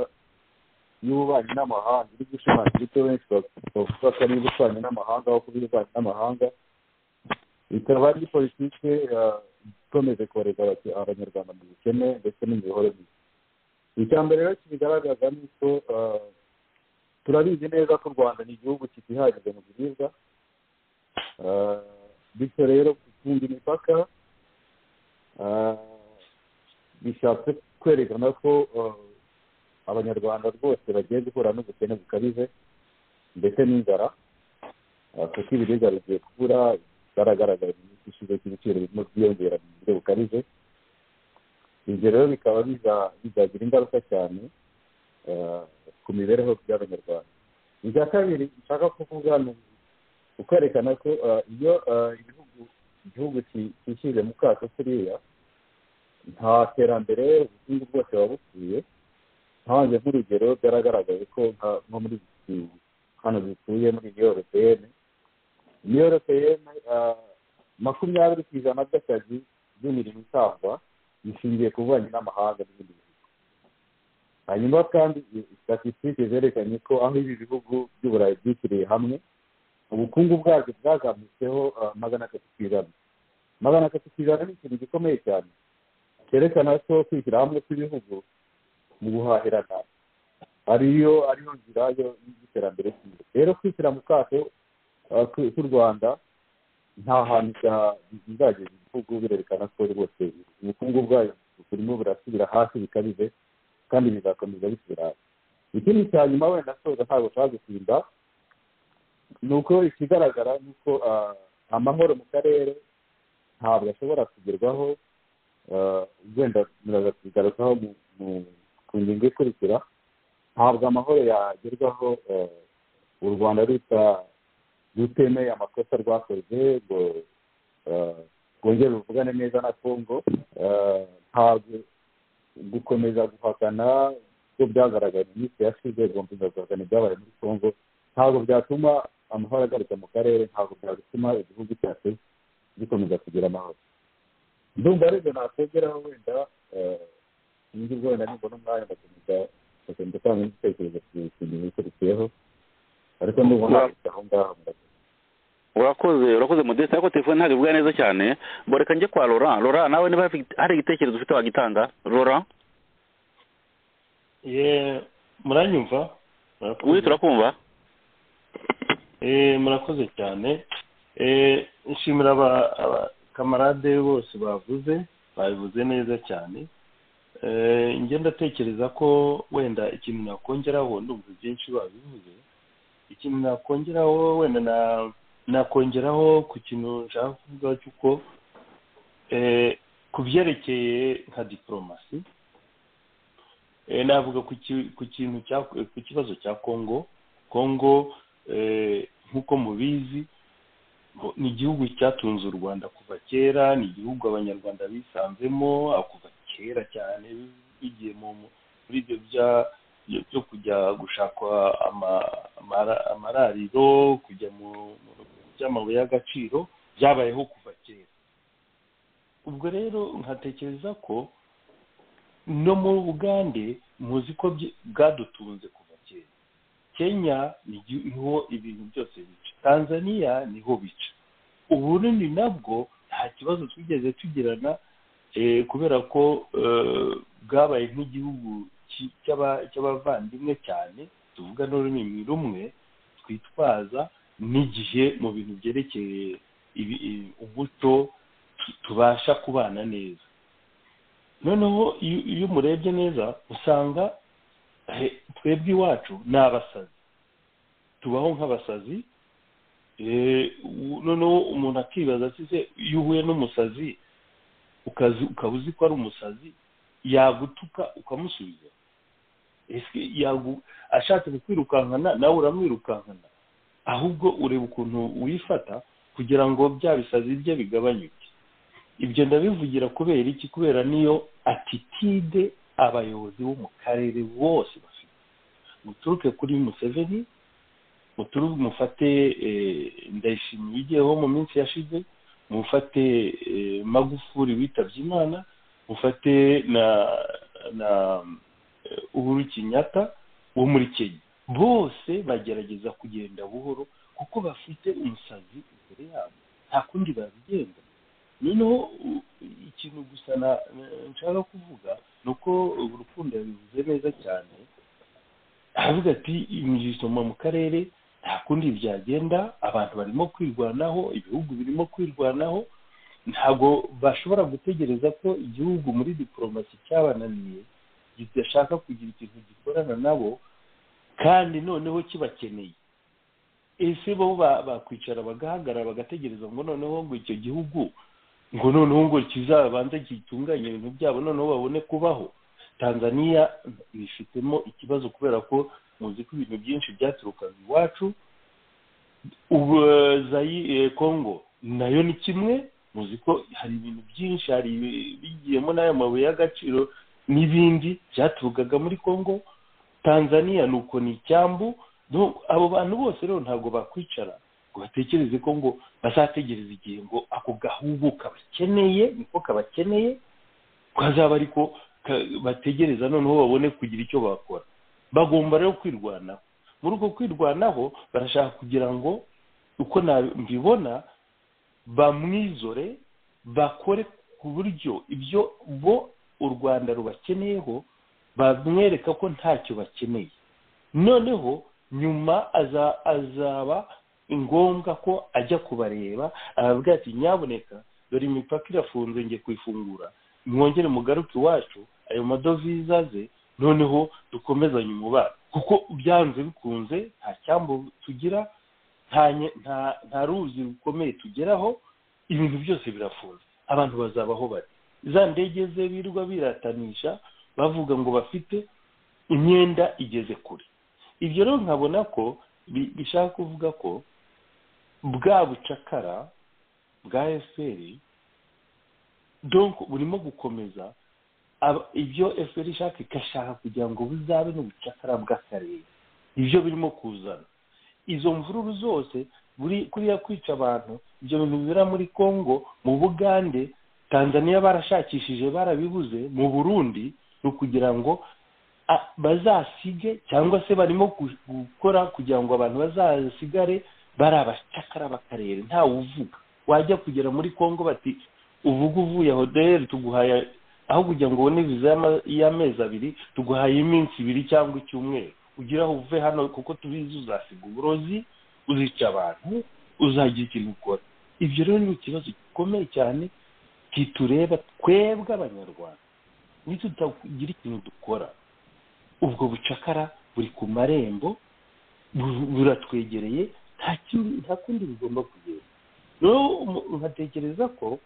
y'ububanyi n'amahanga iri gushimangira ibyo benshi bavuga ko ari ububanyi n'amahanga aho kuba ububanyi n'amahanga ikaba ari politike eh, ikomeje kohereza abaki- abanyarwanda mu bukene ndetse n'imiyoborere mibi icya mbere rero kibigaragaza ni uko eh, turabizi neza ko u rwanda ni igihugu kitihagije mu biribwa Eh, bityo rero gufunga imipaka eh, bishatse kwerekana ko eh, abanyarwanda rwose bagiye guhura n'ubukene bukabije ndetse n'inzara eh, kuko ibiribwa bigiye kubura baragaragara mu minsi ishize ko ibiciro birimo byiyongera mu buryo bukabije ibyo rero bikaba biza- bizagira ingaruka cyane eh, ku mibereho y'abanyarwanda icya kabiri nshaka kuvuga ni ukwerekana ko eh, iyo eh, igihugu igihugu ki- cyishyize mu kato kuriya nta terambere ubukungu bwose buba bukwiye ntange nk'urugero byaragaragaye ko nka- nko muri iki- hano dutuye muri iyo europeyene iyo europeyene makumyabiri ku ijana by'akazi by'imirimo itangwa bishingiye ku bubanyi n'amahanga n'ibindi bihugu hanyuma kandi statisitike zerekanye ko aho ibi bihugu by'uburayi byishyiriye hamwe ubukungu bwabyo bwazamutseho ah, magana atatu ku ijana magana atatu ku ijana ni ikintu gikomeye cyane cyerekana ko kwishyira hamwe kw'ibihugu mu guhahirana ariyo ariyo nzira yo- y'iterambere ryiza rero kwishyira mu kato ah, k'u k'u rwanda nta hantu bya- bizageza igihugu birerekana ko rwose ubukungu bwayo burimo burasubira hasi bikabije kandi bizakomeza bisubira hasi ikindi cya nyuma wenda soza ntabwo ushaka gutinda ni uko ikigaragara ni uko ah, amahoro mu karere ntabwo ashobora kugerwaho ah, wenda muraza kubigarukaho mu- mu- ku ngingo ikurikira ntabwo amahoro yagerwaho ah, u rwanda ruta rutemeye amakosa rwakoze ngo eh, rwongere ruvugane neza na congo Eh, ntabwo gukomeza guhakana ko byagaragaye mu minsi yashize gukomeza guhakana ibyabaye muri congo ntabwo byatuma amahoro agaruka mu karere ntabwo byatuma igihugu cyacu gikomeza kugira amahoro
ndumva aribyo nakongeraho wenda nzi wenda nibona umwanya ndakomeza ndagenda utanga igitekerezo ku gihe ikurikiyeho ariko ndumva nakujya aho ngaho
urakoze urakoze modeste ariko telefone ntabwo ivuga neza cyane ngo reka njye kwa laurent laurent nawe niba hari igitekerezo ufite wagitanga laurent
ye muranyumva Murakoze.
we turakumva
Eh, murakoze cyane Eh, nshimira aba- abakamarade bose bavuze babivuze neza cyane Eh, njye ndatekereza ko wenda ikintu nakongeraho ndumva byinshi babivuze ikintu nakongeraho wenda na- nakongeraho ku kintu nshaka kuvuga cy'uko eh, ku byerekeye nka diporomasi eh, navuga ku ki- ku kintu cya- ku kibazo cya kongo kongo eh, nk'uko mubizi ngo ni igihugu cyatunze u rwanda kuva kera ni igihugu abanyarwanda bisanzemo aho kuva kera cyane bigiye mu mu- muri ibyo bya- byo- byo kujya gushaka ama- amara- amarariro kujya mu mu- mu by'amabuye y'agaciro byabayeho kuva kera ubwo rero nkatekereza ko no mu bugande muzi ko bye- bwadutunze kuva kera kenya niho ibintu byose bica tanzania niho bica uburundi nabwo nta kibazo twigeze tugirana eh, kubera ko eh, bwabaye nk'igihugu ki- cy'aba- cy'abavandimwe cyane tuvuga n'ururimi rumwe twitwaza n'igihe mu bintu byerekeye ibi- i- umuco tu- tubasha kubana neza noneho iyo iyo umurebye neza usanga eh, twebwe iwacu ni abasazi tubaho nk'abasazi eh, u- noneho umuntu akibaza ati se iyo uhuye n'umusazi ukazi- ukaba uzi ko ari umusazi yagutuka ukamusubiza ese yagu- ashatse kukwirukankana nawe uramwirukankana ahubwo ureba ukuntu wifata kugira ngo bya bisazi bye bigabanyuke ibyo ndabivugira kubera iki kubera niyo atitide abayobozi bo mu karere bose bafite muturuke kuri museveni muturu- mufate eh, ndayishimiye ugiyeho mu minsi yashize mufate eh, magufuri witabye imana mufate na na eh, uhuru kinyata wo muri kenya bose bagerageza kugenda buhoro kuko bafite umusazi imbere yabo nta kundi babigenza noneho u- ikintu gusa na- na- nshaka kuvuga ni uko urukundo yabivuze neza cyane aravuga ati imisoma mu karere nta kundi byagenda abantu barimo kwirwanaho ibihugu birimo kwirwanaho ntabwo bashobora gutegereza ko igihugu muri diporomasi cyabananiye kidashaka kugira ikintu gikorana nabo kandi noneho kibakeneye ese bo ba- bakwicara bagahagarara bagategereza ngo noneho ngo icyo gihugu ngo noneho ngo kizabanze gitunganye ibintu byabo noneho babone kubaho tanzaniya bifitemo ikibazo kubera ko muzi ko ibintu byinshi byaturukaga iwacu ubu eh, Zayi- eh, congo nayo ni kimwe muzi ko hari ibintu byinshi hari ibi- bigiyemo n'ayo mabuye y'agaciro n'ibindi byaturukaga muri congo tanzaniya nuko ni icyambu No, abo bantu bose rero ntabwo bakwicara ngo batekereze ko ngo bazategereza igihe ngo ako gahugu kabakeneye niko kabakeneye kazaba ariko ka- bategereza noneho babone kugira icyo bakora bagomba rero kwirwanaho muri uko kwirwanaho barashaka kugira ngo uko na- mbibona bamwizore bakore ku buryo ibyo bo u rwanda rubakeneyeho bamwereka ko ntacyo bakeneye noneho nyuma aza- azaba ngombwa ko ajya kubareba arabwira ati nyaboneka dore imipaka irafunze ngiye kuyifungura mwongere mugaruke iwacu ayo madovize aze noneho dukomezanye umubano kuko byanze bikunze nta cyambu tugira nta nye- nta- nta ruzi rukomeye tugeraho ibintu byose birafunze abantu bazabaho bari za ndege ze birirwa biratanisha bavuga ngo bafite imyenda igeze kure ibyo rero nkabona ko bi- bishaka kuvuga ko bwa bucakara bwa efuperi donc burimo gukomeza Aba- ibyo efuperi ishaka igashaka kugira ngo buzabe n'ubucakara bw'akarere ibyo birimo kuzana izo mvururu zose buri kuriya kwica abantu ibyo bintu bibera muri congo mu bugande tanzania barashakishije barabibuze mu burundi ni ukugira ngo a- bazasige cyangwa se barimo gu- gukora kugira ngo abantu bazasigare bari abacakara b'akarere ntawe uvuga wajya kugera muri congo bati uvuga uvuye hoderi tuguhaye aho kugira ngo ubone viza y'ama- y'amezi abiri tuguhaye iminsi ibiri cyangwa icyumweru ugire aho uve hano kuko tubizi uzasiga uburozi uzica abantu uzagira ikintu ukora ibyo rero ni ikibazo gikomeye cyane kitureba twebwe abanyarwanda nitutagira ikintu dukora ubwo bucakara buri ku marembo bu- buratwegereye nta kindi- nta kundi bigomba kugenda rero umu- nkatekereza ko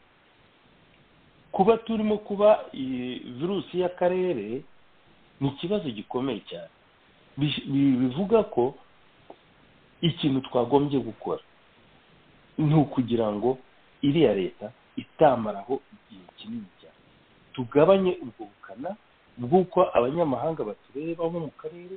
kuba turimo kuba iyi virusi y'akarere ni ikibazo gikomeye cyane Bi- bi- bivuga ko ikintu twagombye gukora ni ukugira ngo iriya leta itamaraho igihe kinini cyane tugabanye ubwo bukana bw'uko abanyamahanga batureba bo mu karere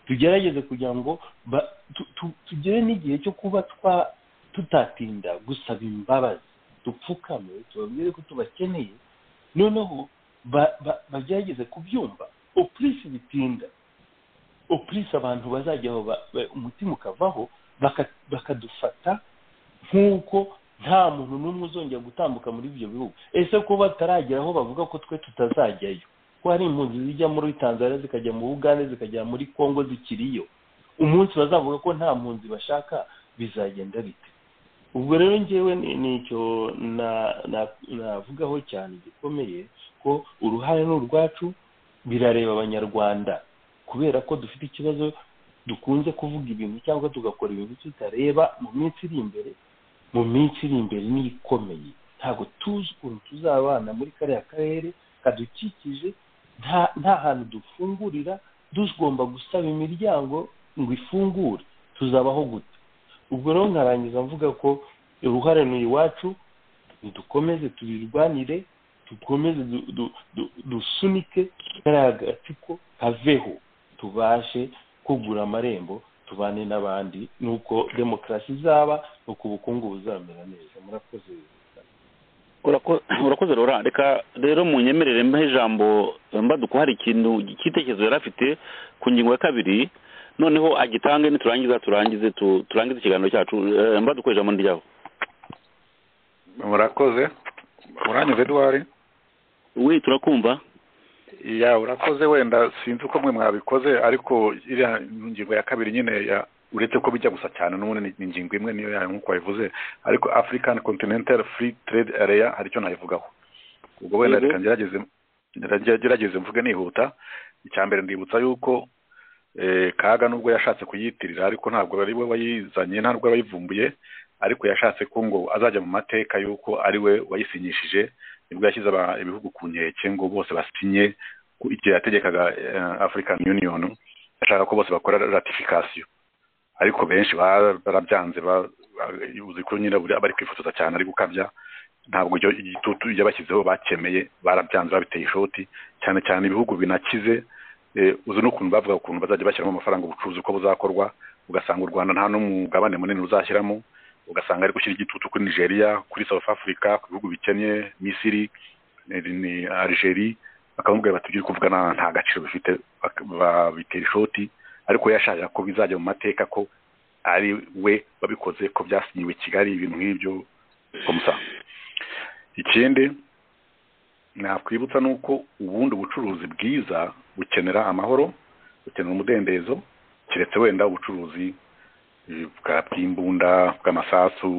tugerageze kugira ngo ba- tu- tu- tugere n'igihe cyo kuba twa tutatinda gusaba imbabazi dupfukame tubabwire ko tubakeneye noneho ba- ba- bagerageze kubyumva opurisi bitinda opurisi abantu bazajyaho ba- ba- umutima ukavaho baka- bakadufata nk'uko nta muntu n'umwe uzongera gutambuka muri ibyo bihugu ese ko bataragera aho bavuga ko twe tutazajyayo ko hari impunzi zijya muri tanzania zikajya mu bugande zikajya muri congo zikiriyo umunsi bazavuga ko nta mpunzi bashaka bizagenda bite ubwo rero ngewe ni ni icyo na- na- navugaho cyane gikomeye ko uruhare ni urwacu birareba abanyarwanda kubera ko dufite ikibazo dukunze kuvuga ibintu cyangwa tugakora ibintu tutareba mu minsi iri imbere mu minsi iri imbere niyo ikomeye ntabwo tuzi ukuntu tuzabana muri kariya karere kadukikije nta nta hantu dufungurira tugomba gusaba imiryango ngo ifungure tuzabaho gute ubwo rero nkarangiza mvuga ko uruhare ni iwacu dukomeze tubirwanire dukomeze du- du- du- dusunike kariya gatsiko kaveho tubashe kugura amarembo tubane n'abandi nuko demokarasi izaba nuko ubukungu buzamera neza murakoze
Urako- urakoze rora reka rero mu nyemerere mbaho ijambo mbaduko hari ikintu cy'itekerezo yari afite ku ngingo ya kabiri noneho agitange niturangiza turangize tu- turangize ikiganiro cyacu Eh, mbaduko ijambo ni ryawe
murakoze uranyumva edouard
we turakumva
ya urakoze wenda sinzi uko mwe mwabikoze ariko iriya ngingo ya kabiri nyine ya uretse ko bijya gusa cyane n'ubundi ni- ni ingingo imwe niyo yayo nk'uko wabivuze ariko african continental free trade area hari icyo nayivugaho ubwo wenda
Yego.
reka ngerageze ngerage- gerageze mvuge nihuta icya mbere ndibutsa yuko eh, kaga nubwo yashatse kuyitirira ariko ntabwo ari we wayizanye ntabwo wayivumbuye ariko yashatse ko ngo azajya mu mateka yuko ari we wayisinyishije nibwo yashyize aba- ibihugu ku nkeke ngo bose basinye ku- igihe yategekaga eh, african union ashaka ko bose bakora ratification ariko benshi ba- barabyanze ba- ba- uzi ko nyine buri- bari kwifotoza cyane ari gukabya ntabwo ibyo igitutu yabashyizeho bakemeye barabyanze babiteye ishoti cyane cyane ibihugu binakize eh, uzi n'ukuntu bavuga ukuntu bazajya bashyiramo amafaranga ubucuruzi uko buzakorwa ugasanga u rwanda nta n'umugabane munini ruzashyiramo ugasanga ari gushyira igitutu kuri nigeria kuri south africa ku bihugu bikennye misiri eh, ni algeria bakamubwira bati ibyo uri kuvuga nta nta gaciro bifite bak- babitera ishoti ariko yashakaga ko bizajya mu mateka ko ari we wabikoze ko byasinyiwe i kigali ibintu nk'ibyo komusa ikindi nakwibutsa ni uko ubundi ubucuruzi bwiza bukenera amahoro bukenera umudendezo keretse wenda ubucuruzi eh, bwa- bw'imbunda bw'amasasu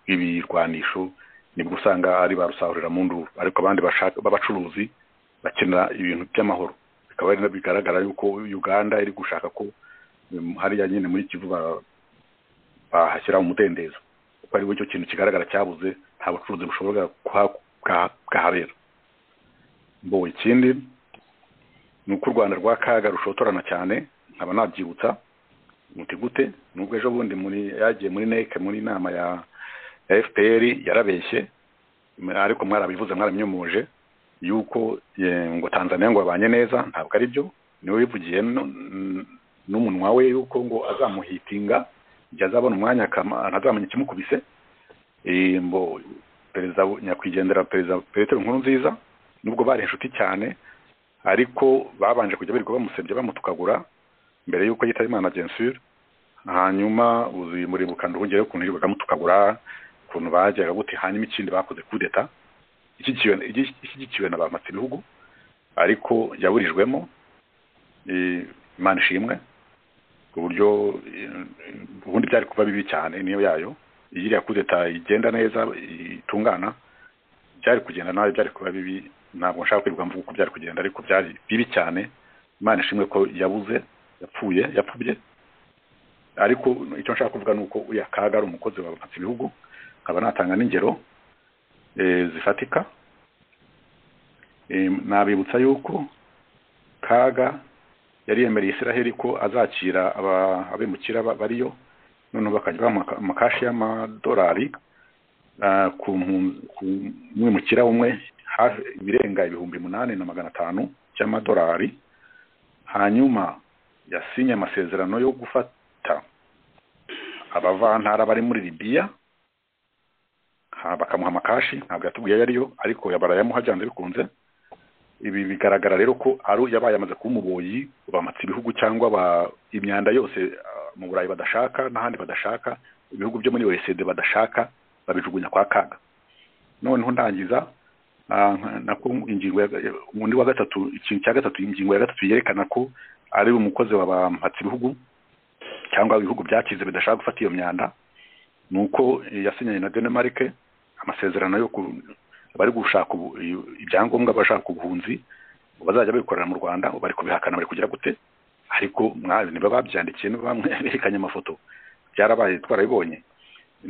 bw'ibirwanisho nibwo usanga ari ba rusahurira mu nduru ariko abandi bashaka b'abacuruzi bakenera ibintu by'amahoro bikaba ari nabyo bigaragara yuko uganda iri gushaka ko um, hariya nyine muri kivu ba- bahashyira umudendezo kuko ari cyo kintu kigaragara cyabuze nta bucuruzi bushobora kuha- bwa- bwahabera mbo ikindi ni uko u rwanda rwa kaga rushotorana cyane nkaba nabyibutsa muti gute nubwo ejo bundi muri yagiye muri neke muri inama ya ya fpr yarabeshye ariko mwarabivuze mwaramyomoje yuko eh, ngo tanzania ngo babanye neza ntabwo ari byo niwe wivugiye nu- n- n'umunwa we yuko ngo azamuhitinga igihe azabona umwanya akama- ntazamenya ikimukubise Eh, mbo perezida nyakwigendera perezida petero nkuru nziza nubwo bari inshuti cyane ariko babanje kujya birirwa bamusebya bamutukagura mbere y'uko yitaba imana gensure hanyuma uzuye umurimo kandi wongereho ukuntu yirirwaga amutukagura ukuntu bajyaga gute hanyuma ikindi bakoze kudeta ishyigikiwe- ishyigikiwe na ba mpatsibihugu ariko yaburijwemo eh, imana ishimwe ku buryo eh, ubundi byari kuba bibi cyane niyo yayo iyo iriya kudeta igenda neza itungana byari kugenda nawe byari kuba bibi ntabwo nshaka kwirirwa mvuga uko byari kugenda ariko byari bibi cyane imana ishimwe ko yabuze yapfuye yapfubye ariko icyo nshaka kuvuga ni uko uriya kaga ari umukozi wa ibihugu nkaba natanga n'ingero eh, zifatika Eh, nabibutsa yuko kaga yari yemereye israheli ko azakira aba- abimukira ba- bariyo noneho bakajya bamuha amakashi y'amadolari ah, ku mpu- ku mwimukira umwe hafi ibirenga ibihumbi munani na magana atanu by'amadolari hanyuma yasinye amasezerano yo gufata abavantara bari muri libiya ha- bakamuha amakashi ntabwo yatubwiye ayo ariyo ariko yamuha byanze bikunze ibi bigaragara rero ko ari yabaye amaze kuba umuboyi bamatse ibihugu cyangwa ba- imyanda yose ah, mu burayi badashaka n'ahandi badashaka ibihugu byo muri oecd badashaka babijugunya kwa kaga noneho ndangiza ah, nka- nako ingingo ya undi wa gatatu ikintu cya gatatu ingingo ya gatatu yerekana ko ari umukozi wa bamatse ibihugu cyangwa ibihugu byakize bidashaka gufata iyo myanda ni uko eh, yasinyanye na Denmark amasezerano yo ku- bari gushaka ubu- i- ibyangombwa bashaka ubuhunzi bazajya bikorera mu Rwanda ubu bari kubihakana bari kugira gute ariko mwabi niba babyandikiye niba bamwe berekanye amafoto byarabaye twarabibonye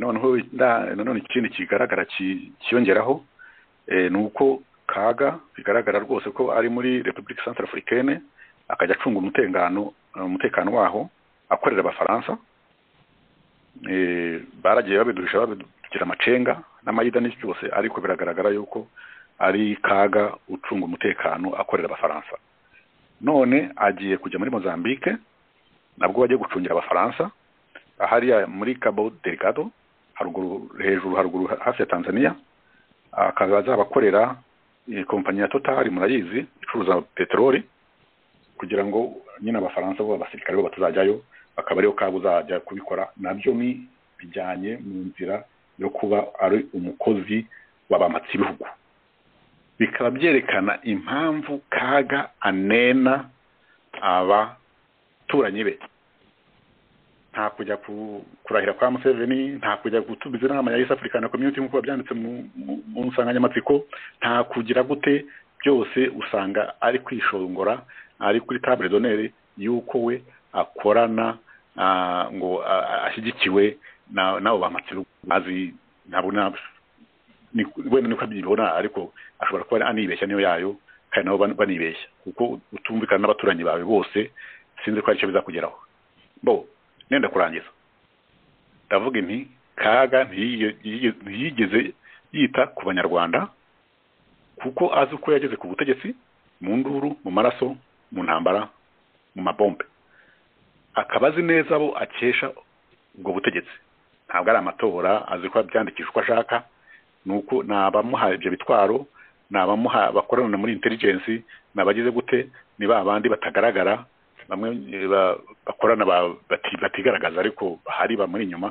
noneho nda- nanone ikindi kigaragara ki- kiyongeraho eh, ni uko kaga bigaragara rwose ko ari muri Republique Centrafricaine akajya acunga umutekano umutekano waho akorera abafaransa eh, baragiye babiduhisha babidugira amacenga n'amayida n'iki cyose ariko biragaragara yuko ari kaga ucunga umutekano akorera abafaransa none agiye kujya muri mozambique nabwo bagiye gucungira abafaransa ahariya muri cabo delgado haruguru hejuru haruguru hafi ya tanzania akaba azabakorera eh, kompanyi ya total murayizi icuruza peteroli kugira ngo nyine abafaransa bo abasirikare bo batazajyayo akaba ariyo kaba uzajya kubikora nabyo ni bijyanye mu nzira yo kuba ari umukozi wabamatse ibihugu bikaba byerekana impamvu kaga anena abaturanyi be nta kujya ku- kurahira kwa museveni nta kujya gutumiza inama ya east african community nk'uko babyanditse mu- mu mu nsanganyamatsiko nta kugira gute byose usanga ari kwishongora ari kuri table d'honneur y'uko we akorana ah, ngo ah, ah, ashyigikiwe na- n'abo bamatse bazi ntabona ni- wenda niko abyibona ariko ashobora kuba anibeshya niyo yayo kandi nabo ban- banibeshya kuko utumvikana n'abaturanyi bawe bose sinzi ko hari icyo bizakugeraho bo nenda kurangiza ndavuga inti kaga ntiyige- yige- ntiyigeze yita ku banyarwanda kuko azi uko yageze ku butegetsi mu nduru mu maraso mu ntambara mu mabombe akaba azi neza abo akesha ubwo butegetsi ntabwo ari amatora azi ko abyandikisha uko ashaka nuko ni abamuha ibyo bitwaro ni abamuha bakorana muri intelligence ni abagize gute ni ba bandi batagaragara bamwe eh, ba- bakorana ba- bati- batigaragaza ariko bahari bamuri inyuma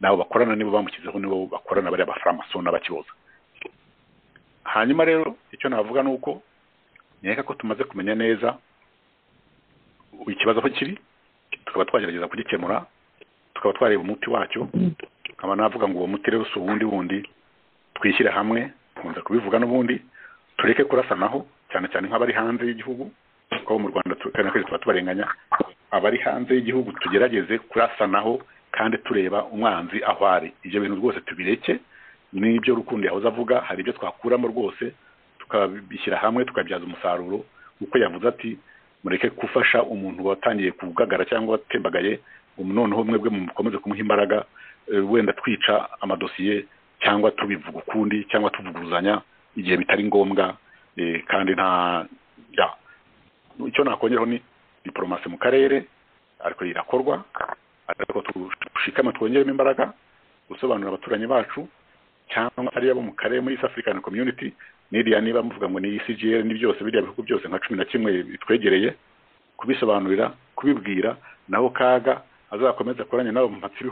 nabo bakorana nibo bamushyizeho nibo bakorana bari abafaramasoni n'abakiboza hanyuma rero icyo navuga ni uko nkeka ko tumaze kumenya neza ikibazo aho kiri tukaba twagerageza kugikemura tukaba twareba umuti wacyo nkaba navuga ngo uwo muti rero si uwundi wundi twishyire hamwe nkunze kubivuga n'ubundi tureke kurasanaho cyane cyane nk'abari hanze y'igihugu kuko abo mu rwanda tu- kandi akenshi tuba tubarenganya abari hanze y'igihugu tugerageze kurasanaho kandi tureba umwanzi aho ari ibyo bintu rwose tubireke n'ibyo rukundo yahoze avuga hari ibyo twakuramo rwose tukabishyira hamwe tukabyaza umusaruro kuko yavuze ati mureke gufasha umuntu watangiye kugagara cyangwa watembagaye ubu noneho mwebwe mukomeze kumuha imbaraga eh, wenda twica amadosiye cyangwa tubivuga ukundi cyangwa tuvuguruzanya igihe bitari ngombwa eh, kandi nta ya icyo nakongeraho ni diporomasi mu karere ariko irakorwa ariko tushikame twongeremo imbaraga gusobanurira abaturanyi bacu cyangwa ari abo mu karere muri East African Community n'iriya niba muvuga ngo ni CGL ni byose biriya bihugu byose nka cumi na kimwe bitwegereye kubisobanurira kubibwira naho kaga azakomeza akoranye n'abampatsi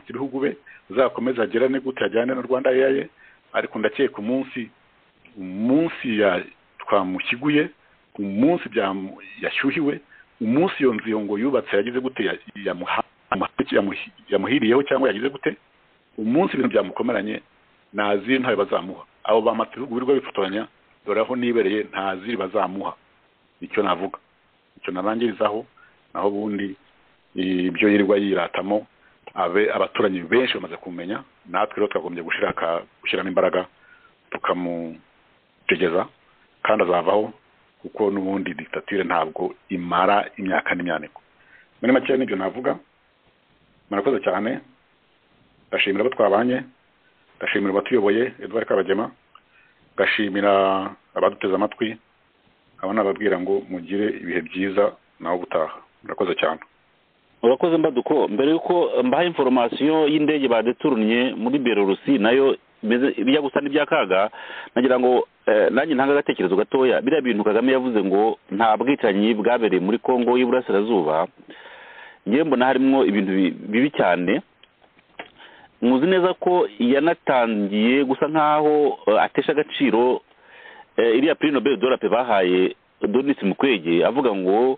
ibihugu be azakomeza agerane gute ajyane na rwanda yaye ariko ndakeka umunsi umunsi ya- twamushyiguye umunsi byamu- yashyuhiwe umunsi iyo nzu iyo ngo yubatse yagize gute ya- yamuha- yamuhi- yamuhiriyeho cyangwa yagize gute umunsi ibintu byamukomeranye ntazi ntayo bazamuha abo bampatsi ibihugu birirwa bifotoranya dore aho nibereye ntazi bazamuha icyo navuga icyo narangirizaho naho ubundi ibyo yirirwa yiratamo abe abaturanyi benshi bamaze kumenya natwe rero twagombye gushiraka gushyiramo imbaraga tukamutegeza kandi azavaho kuko n'ubundi dictature ntabwo imara imyaka n'imyaniko muri make nibyo navuga murakoze cyane ndashimira abo twabanye ndashimira abatuyoboye Edouard Kabagema ndashimira abaduteze amatwi abo nababwira ngo mugire ibihe byiza nawe ubutaha murakoze cyane
urakoze mbaduko mbere y'uko mbaha inforomasiyo y'indege badeturnye muri belorusi nayo imeze bijya gusa n'ibyakaga nagira ngo eh, nanjye ntanga agatekerezo gatoya biriya bintu kagame yavuze ngo nta bwicanyi bwabereye muri kongo y'iburasirazuba ngewe mbona harimo ibintu bi- bibi cyane muzi neza ko yanatangiye gusa nk'aho eh, atesha agaciro eh, iriya prix nobel de la paix bahaye donis mukwege avuga ngo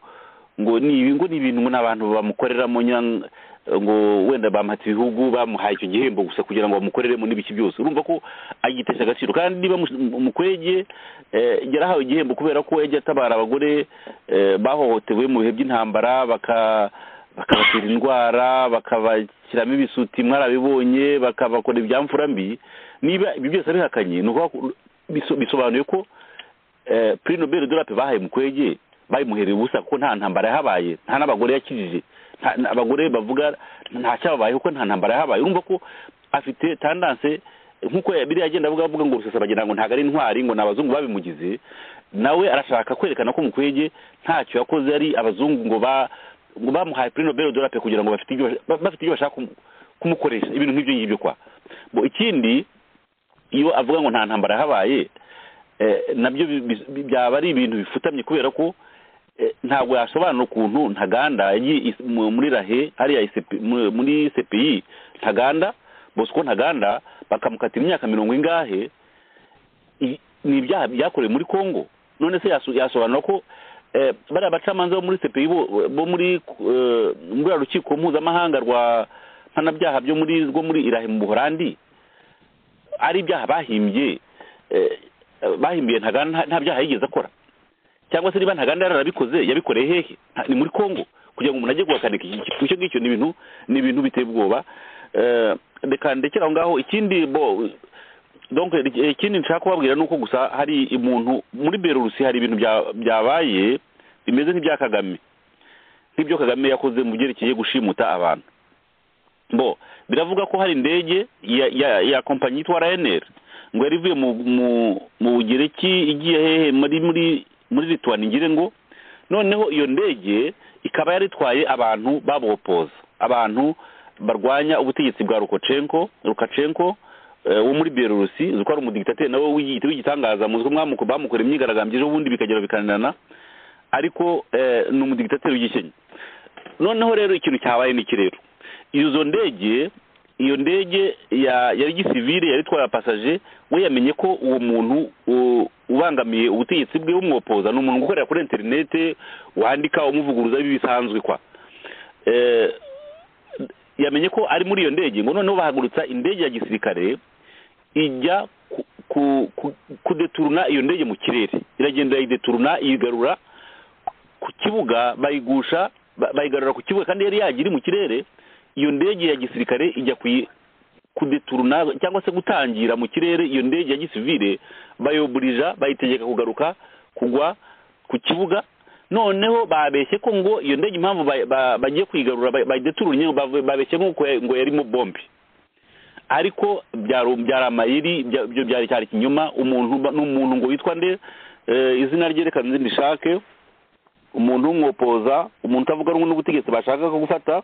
ngo ni ibi ngo ni ibintu ngo n'abantu bamukoreramo nyang- ngo wenda bamuhatse ibihugu bamuhaye icyo gihembo gusa kugira ngo bamukoreremo n'ibiki byose urumva ko agitesha agaciro kandi niba mu- mukwege eh, yarahawe igihembo kubera ko yagiye atabara abagore eh, bahohotewe mu bihe by'intambara baka bakabatera indwara bakabashyiramo ibisuti mwarabibonye bakabakora ibyamfura mbi niba ibi byose abihakanye ni ukuvuga ko biso- bisobanuye ko eh, prix nobel de la paix bahaye mukwege bayimuhereye ubusa kuko nta ntambara yahabaye nta n'abagore yakijije nta- nta- abagore bavuga nta cyababaye kuko nta ntambara yahabaye urumva ko afite tandanse nk'uko ya- biriya agenda avuga avuga ngo rusesa bagira ngo ntabwo ari intwari ngo ni abazungu babimugize nawe arashaka kwerekana ko mukwege ntacyo yakoze ari abazungu ngo ba ngo bamuhaye prix nobel de la paix kugira ngo bafite ibyo ba- bafite ibyo bashaka kumu- kumukoresha ibintu nk'ibyo ngibyo kwa Bo, ikindi iyo avuga ngo nta ntambara yahabaye eh, nabyo bi- bi- bi- byaba ari ibintu bifutamye kubera ko eh, ntabwo yasobanura ukuntu ntaganda yagiye is- mu- muri rahe hariya ICP mu- muri cpi ntaganda bosco ntaganda bakamukatira imyaka mirongo ingahe i- ni ibyaha byakorewe muri congo none se yaso- yasobanura ko eh, bariya bacamanza bo muri cpi bo bo muri eh, muri ruriya rukiko mpuzamahanga rwa mpanabyaha byo muri rwo muri irahe mu buhorandi ari ibyaha bahimbye eh, bahimbiye ntaganda nta- nta byaha yigeze akora cyangwa se niba ntaganda yararabikoze yabikoreye hehe Nta- ni muri congo kugira ngo umuntu ajye guhakanika iki kintu icyo ngicyo ni ibintu ni ibintu biteye ubwoba Eh, reka ndekere aho ngaho ikindi bo donc eh, ikindi nshaka kubabwira ni uko gusa hari umuntu muri berurusi hari ibintu bya- byabaye bimeze nk'ibya kagame nk'ibyo kagame yakoze mu byerekeye gushimuta abantu bo biravuga ko hari indege ya ya, ya kompanyi yitwa ryanair ngo yari ivuye mu mu mu bugereki igiye hehe muri muri muri litwani ngire ngo noneho iyo ndege ikaba yari itwaye abantu babopoza abantu barwanya ubutegetsi bwa rukocenko rukacenko eh, wo muri berurusi uzi ko ari umudigitateri nawe w'igi- w'igitangaza muzi ko mwamuko bamukorera imyigaragambyo ejo bundi bikagera bikananirana ariko eh, ni umudigitateri w'igikenya noneho rero ikintu cyabaye ni iki rero izo ndege iyo ndege ya yari gisivile yari itwaye abapasaje we yamenye ko uwo muntu u- ubangamiye ubutegetsi bwe bumwopoza ni umuntu ukorera kuri interinete wandika umuvuguruza bisanzwe kwa Eh, yamenye ko ari muri iyo ndege ngo noneho bahagurutsa indege ya gisirikare ijya ku- ku- ku- kudeturuna iyo ndege mu kirere iragenda irayideturuna iyigarura ku kibuga bayigusha ba- bayigarura ku kibuga kandi yari yagiri mu kirere iyo ndege ya gisirikare ijya kuyi- kudeturuna cyangwa se gutangira mu kirere iyo ndege ya gisivile bayoburija bayitegeka kugaruka kugwa ku kibuga noneho babeshye ko ngo iyo ndege impamvu ba- ba- bagiye kuyigarura ba- bayideturunye ngo bave- babeshye nk'uko ya- ngo yarimo bombe ariko byari byari amayeri bya- byo byari cyari ikinyoma umuntu ba- ni umuntu ngo witwa nde Eh, izina rye reka nzi ndishake umuntu w'umwopoza umuntu utavuga rumwe n'ubutegetsi bashaka ko gufata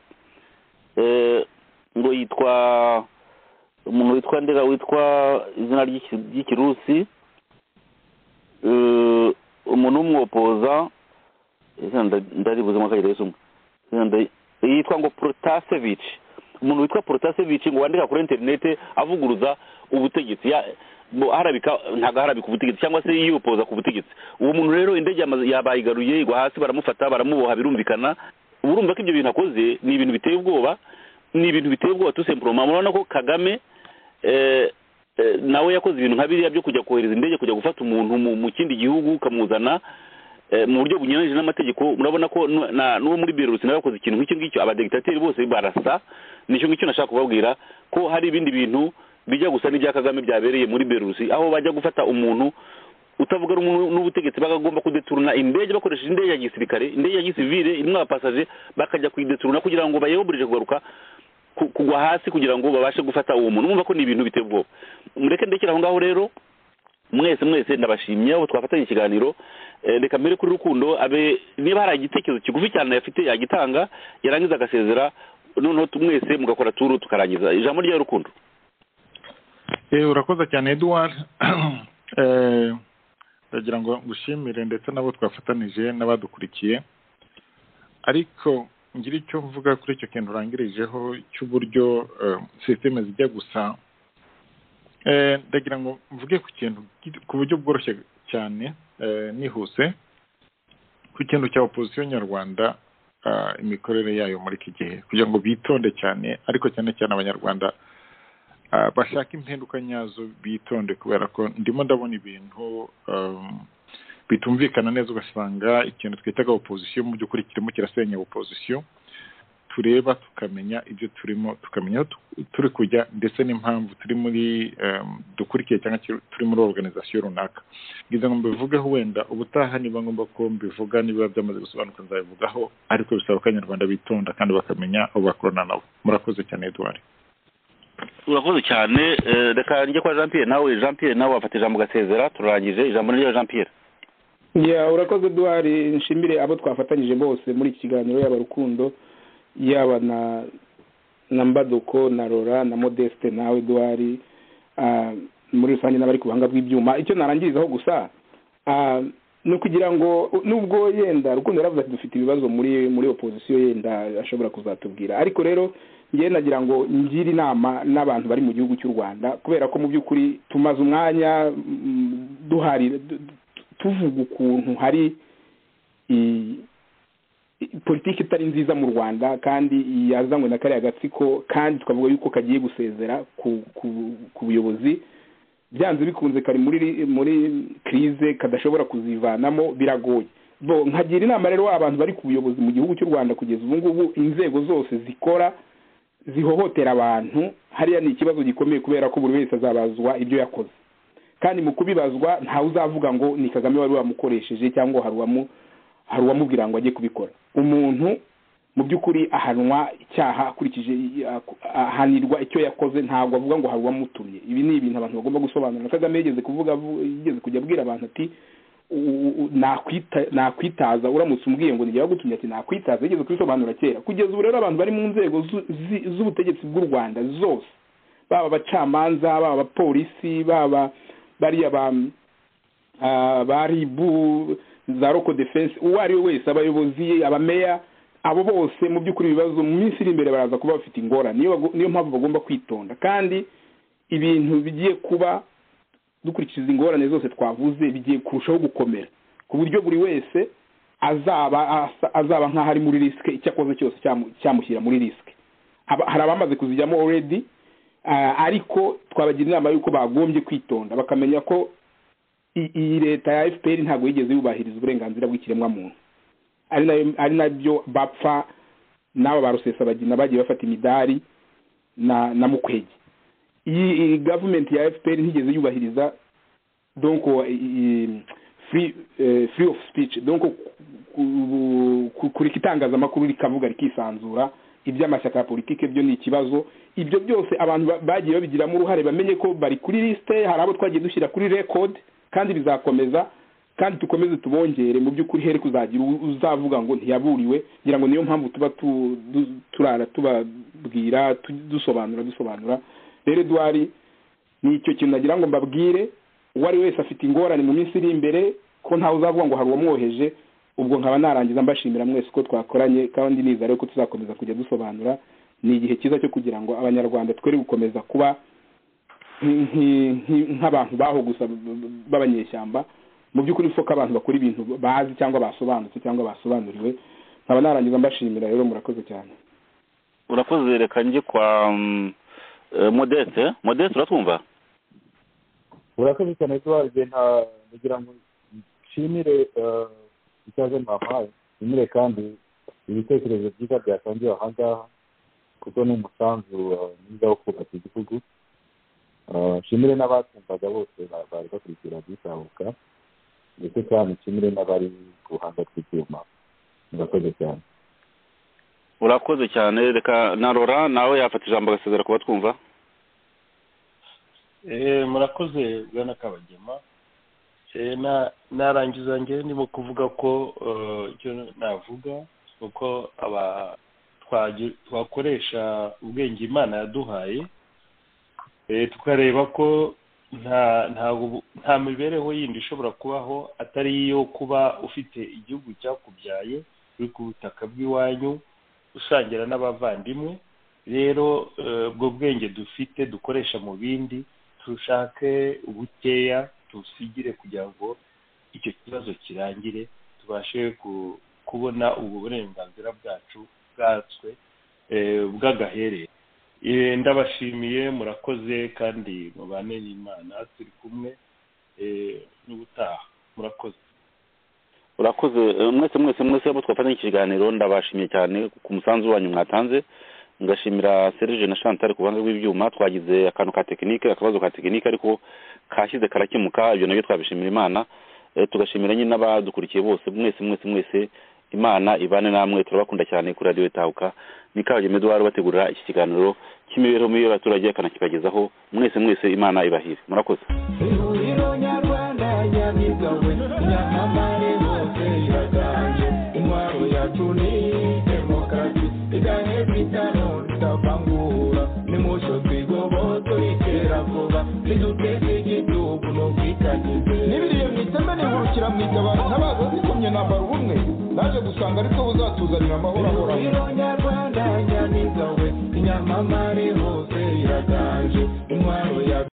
eh, ngo yitwa umuntu witwa ndera witwa izina ry'iki- ry'ikirusi Eh, umuntu w'umwopoza izina nda- ndaribuze mwaka gereza umwe Izina nda- yitwa ngo protasevich umuntu witwa protasevich ngo wandika kuri interinete avuguruza ubutegetsi Ya- bo- harabika ntabwo harabika ubutegetsi cyangwa se yiyopoza ku butegetsi uwo muntu rero indege yamaze- yabayigaruye igwa hasi baramufata baramuboha birumvikana uba urumva ko ibyo bintu akoze ni ibintu biteye ubwoba ni ibintu biteye ubwoba tusempuroma murabona ko kagame eh, eh, nawe yakoze ibintu nka biriya byo kujya kohereza indege kujya gufata umuntu mu- mu kindi gihugu ukamuzana eh, mu buryo bunyuranyije n'amategeko murabona ko nu- na- n'uwo muri belarus nawe yakoze ikintu nk'icyo ngicyo abadegitateri bose barasa nicyo ngicyo nashaka kubabwira ko hari ibindi bintu bijya gusa n'ibya kagame byabereye muri belarus aho bajya gufata umuntu utavuga rumwe n'ubutegetsi bagomba kudeturuna indege bakoresheje indege ya gisirikare indege ya gisivile irimo abapasaje bakajya kuyideturuna kugira ngo bayeburirije kugaruka ku- kugwa hasi kugira ngo babashe gufata uwo muntu mwumva ko ni ibintu biteye ubwoba mureke ndekere aho ngaho rero mwese mwese ndabashimye aho twafatanye ikiganiro Eh, reka mbere kuri rukundo abe niba hari igitekerezo kigufi cyane yafite yagitanga yarangiza agasezera noneho tu- mwese mugakora turu tukarangiza ijambo rya rukundo
Eh, urakoze cyane eduwari ndagira ngo ngushimire ndetse n'abo twafatanije n'abadukurikiye ariko ngira icyo mvuga kuri icyo kintu urangirijeho cy'uburyo eh, sisiteme zijya gusa Eh, ndagira ngo mvuge ku kintu gito- ku buryo bworoshye cyane eh, nihuse ku kintu cya opozisiyo nyarwanda ah, imikorere yayo muri iki gihe kugira ngo bitonde cyane ariko cyane cyane abanyarwanda ah, bashaka impinduka nyazo bitonde kubera ko ndimo ndabona ibintu um, bitumvikana neza ugasanga ikintu twitaga opozisiyo mu by'ukuri kirimo kirasenya opozisiyo tureba tukamenya ibyo turimo tukamenya aho tu- turi kujya ndetse n'impamvu turi muri um, dukurikiye cyangwa kiri- turi muri organizasiyo runaka ngize ngo mbivugeho wenda ubutaha niba ngombwa ko mbivuga niba byamaze gusobanuka nzabivugaho ariko bisaba ko abanyarwanda bitonda kandi bakamenya abo bakorana nabo murakoze cyane eduwari
urakoze cyane eh, reka njye kwa jean pierre nawe jean pierre nawe wafata ijambo ugasezera turarangije ijambo ni rya jean pierre
ya urakoze duhari nshimire abo twafatanyije bose muri iki kiganiro yaba rukundo yaba na na mbaduko na rora na modeste nawe duhari ah, muri rusange n'abari ku buhanga bw'ibyuma icyo narangirizaho gusa ah, ni ukugira ngo nubwo yenda rukundo yaravuze ati dufite ibibazo muri muri opozisiyo yenda ashobora kuzatubwira ariko rero ngewe nagira ngo ngire inama n'abantu bari mu gihugu cy'u rwanda kubera ko mu by'ukuri tumaze umwanya mm, duharira du- tuvuga ukuntu hari i- i- politiki itari nziza mu rwanda kandi yazanywe na kariya gatsiko kandi tukavuga yuko kagiye gusezera ku, ku, ku buyobozi byanze bikunze kari muri muri krize kadashobora kuzivanamo biragoye bo nkagira inama rero abantu bari ku buyobozi mu gihugu cy'u rwanda kugeza ubu ngubu inzego zose zikora zihohotera abantu hariya ni ikibazo gikomeye kubera ko buri wese azabazwa ibyo yakoze kandi mu kubibazwa ntawe uzavuga ngo ni kagame wari wamukoresheje cyangwa hari uwamu- hari uwamubwira ngo ajye kubikora umuntu mu by'ukuri ahanwa icyaha akurikije ahanirwa icyo yakoze ntabwo avuga ngo hari uwamutumye ibi ni ibintu abantu bagomba gusobanura na kagame yigeze kuvuga avu- yigeze kujya abwira abantu ati u- u- u- nakwita- nakwitaza uramutse umbwiye ngo nijya wagutumye ati nakwitaza yigeze kubisobanura kera kugeza ubu rero abantu bari mu nzego zu- zi- z'ubutegetsi bw'u rwanda zose baba abacamanza baba abapolisi baba bariya ba ah, ba ribu za roko defense uwo ari we wese abayobozi abameya abo bose mu by'ukuri ibibazo mu minsi iri imbere baraza kuba bafite ingorane niyo bago- niyo mpamvu bagomba kwitonda kandi ibintu bigiye kuba dukurikiza ingorane zose twavuze bigiye kurushaho gukomera ku buryo buri wese azaba asa- azaba nk'aho ari muri risike icyo akoze cyose cyamu- cyamushyira muri risike Aba- hari abamaze kuzijyamo already Ah, ariko twabagira inama y'uko bagombye kwitonda bakamenya ko i- iyi leta ya fpr ntabwo yigeze yubahiriza uburenganzira bw'ikiremwamuntu ari nayo- ari nabyo bapfa n'aba ba rusesabagina bagiye bafata imidari na na mukwege iyi iyi gavumenti ya fpr ntigeze yubahiriza donc free eh, free of speech donc ku- ku- kureka itangazamakuru rikavuga rikisanzura iby'amashyaka ya politiki byo ni ikibazo ibyo byose abantu ba- bagiye babigiramo uruhare bamenye ko bari kuri lisite hari abo twagiye dushyira kuri record kandi bizakomeza kandi tukomeze tubongere mu by'ukuri here kuzagira u- uzavuga ngo ntiyaburiwe ngira ngo niyo mpamvu tuba tu- du- turara tubabwira tu- dusobanura dusobanura rero eduwari ni icyo kintu nagira ngo mbabwire uwo ari wese afite ingorane mu minsi iri imbere ko ntawe uzavuga ngo hari uwamwoheje ubwo nkaba narangiza mbashimira mwese ko twakoranye kandi niza rero ko tuzakomeza kujya dusobanura ni igihe cyiza cyo kugira ngo abanyarwanda twere gukomeza kuba nk- nk- nk- nk'abantu baho gusa b- b- b'abanyeshyamba mu by'ukuri soko abantu bakora ibintu bazi cyangwa basobanutse cyangwa basobanuriwe nkaba narangiza mbashimira rero murakoze cyane
urakoze reka njye kwa mm, eh, modeste modeste uratwumva
urakoze cyane kuba igihe nta kugira ngo nshimire eh, ikaze mwampaye nshimire kandi ibitekerezo byiza byatangiwe aha ngaha kuko ni umusanzu eh, mwiza wo kubaka igihugu Eh, nshimire n'abatumvaga bose ba- bari bakurikira bitahuka ndetse kandi nshimire n'abari ku ruhande rw'ibyuma murakoze cyane
urakoze cyane reka na rora nawe yafata ijambo agasezera kuba twumva
Eh, murakoze bwana kabagema Eh, na- narangiza njye ndimo kuvuga ko eh, icyo navuga ni uko aba- twagi- twakoresha ubwenge imana yaduhaye Eh, tukareba ko nta nta ubu- nta mibereho yindi ishobora kubaho atari iyo kuba ufite igihugu cyakubyaye uri ku butaka bw'iwanyu usangira n'abavandimwe rero eh, ubwo bwenge dufite dukoresha mu bindi dushake ubukeya tusigire kugira ngo icyo kibazo kirangire tubashe ku- kubona ubwo burenganzira bwacu bwatswe eh, bw'agaherere Eh, ndabashimiye murakoze kandi mubane n'imana turi kumwe eh, n'ubutaha murakoze
urakoze eh, mwese mwese mwese abo twafatanya iki kiganiro ndabashimiye cyane ku musanzu wanyu mwatanze ngashimira serge na chantal ku ruhande rw'ibyuma twagize akantu ka tekinike akabazo ka tekinike ariko kashyize karakemuka ibyo nabyo twabishimira imana Eh, tugashimira nyine n'abadukurikiye bose mwese mwese mwese imana ibane namwe turabakunda cyane kuri radiyo itahuka ni kabagema eduwari bategurira iki kiganiro cy'imibereho mibi y'abaturage akanakibagezaho mwese mwese imana ibahire murakoze
ihuriro nyarwanda nyabigawe nyamamare hose iraganje intwaro yacu ni demokarasi igahe bitano tutavangura nimucyo twigoboto itera vuba niduteze igihugu no kwitangiza
n'ibiriye mu iteme nihurukira mu itabaro ntabaza zikomye nambara ubumwe naje gusanga ariko buzatuzanira amahoro ahoraho
ihuriro nyarwanda nyamigawe nyamamare hose iraganje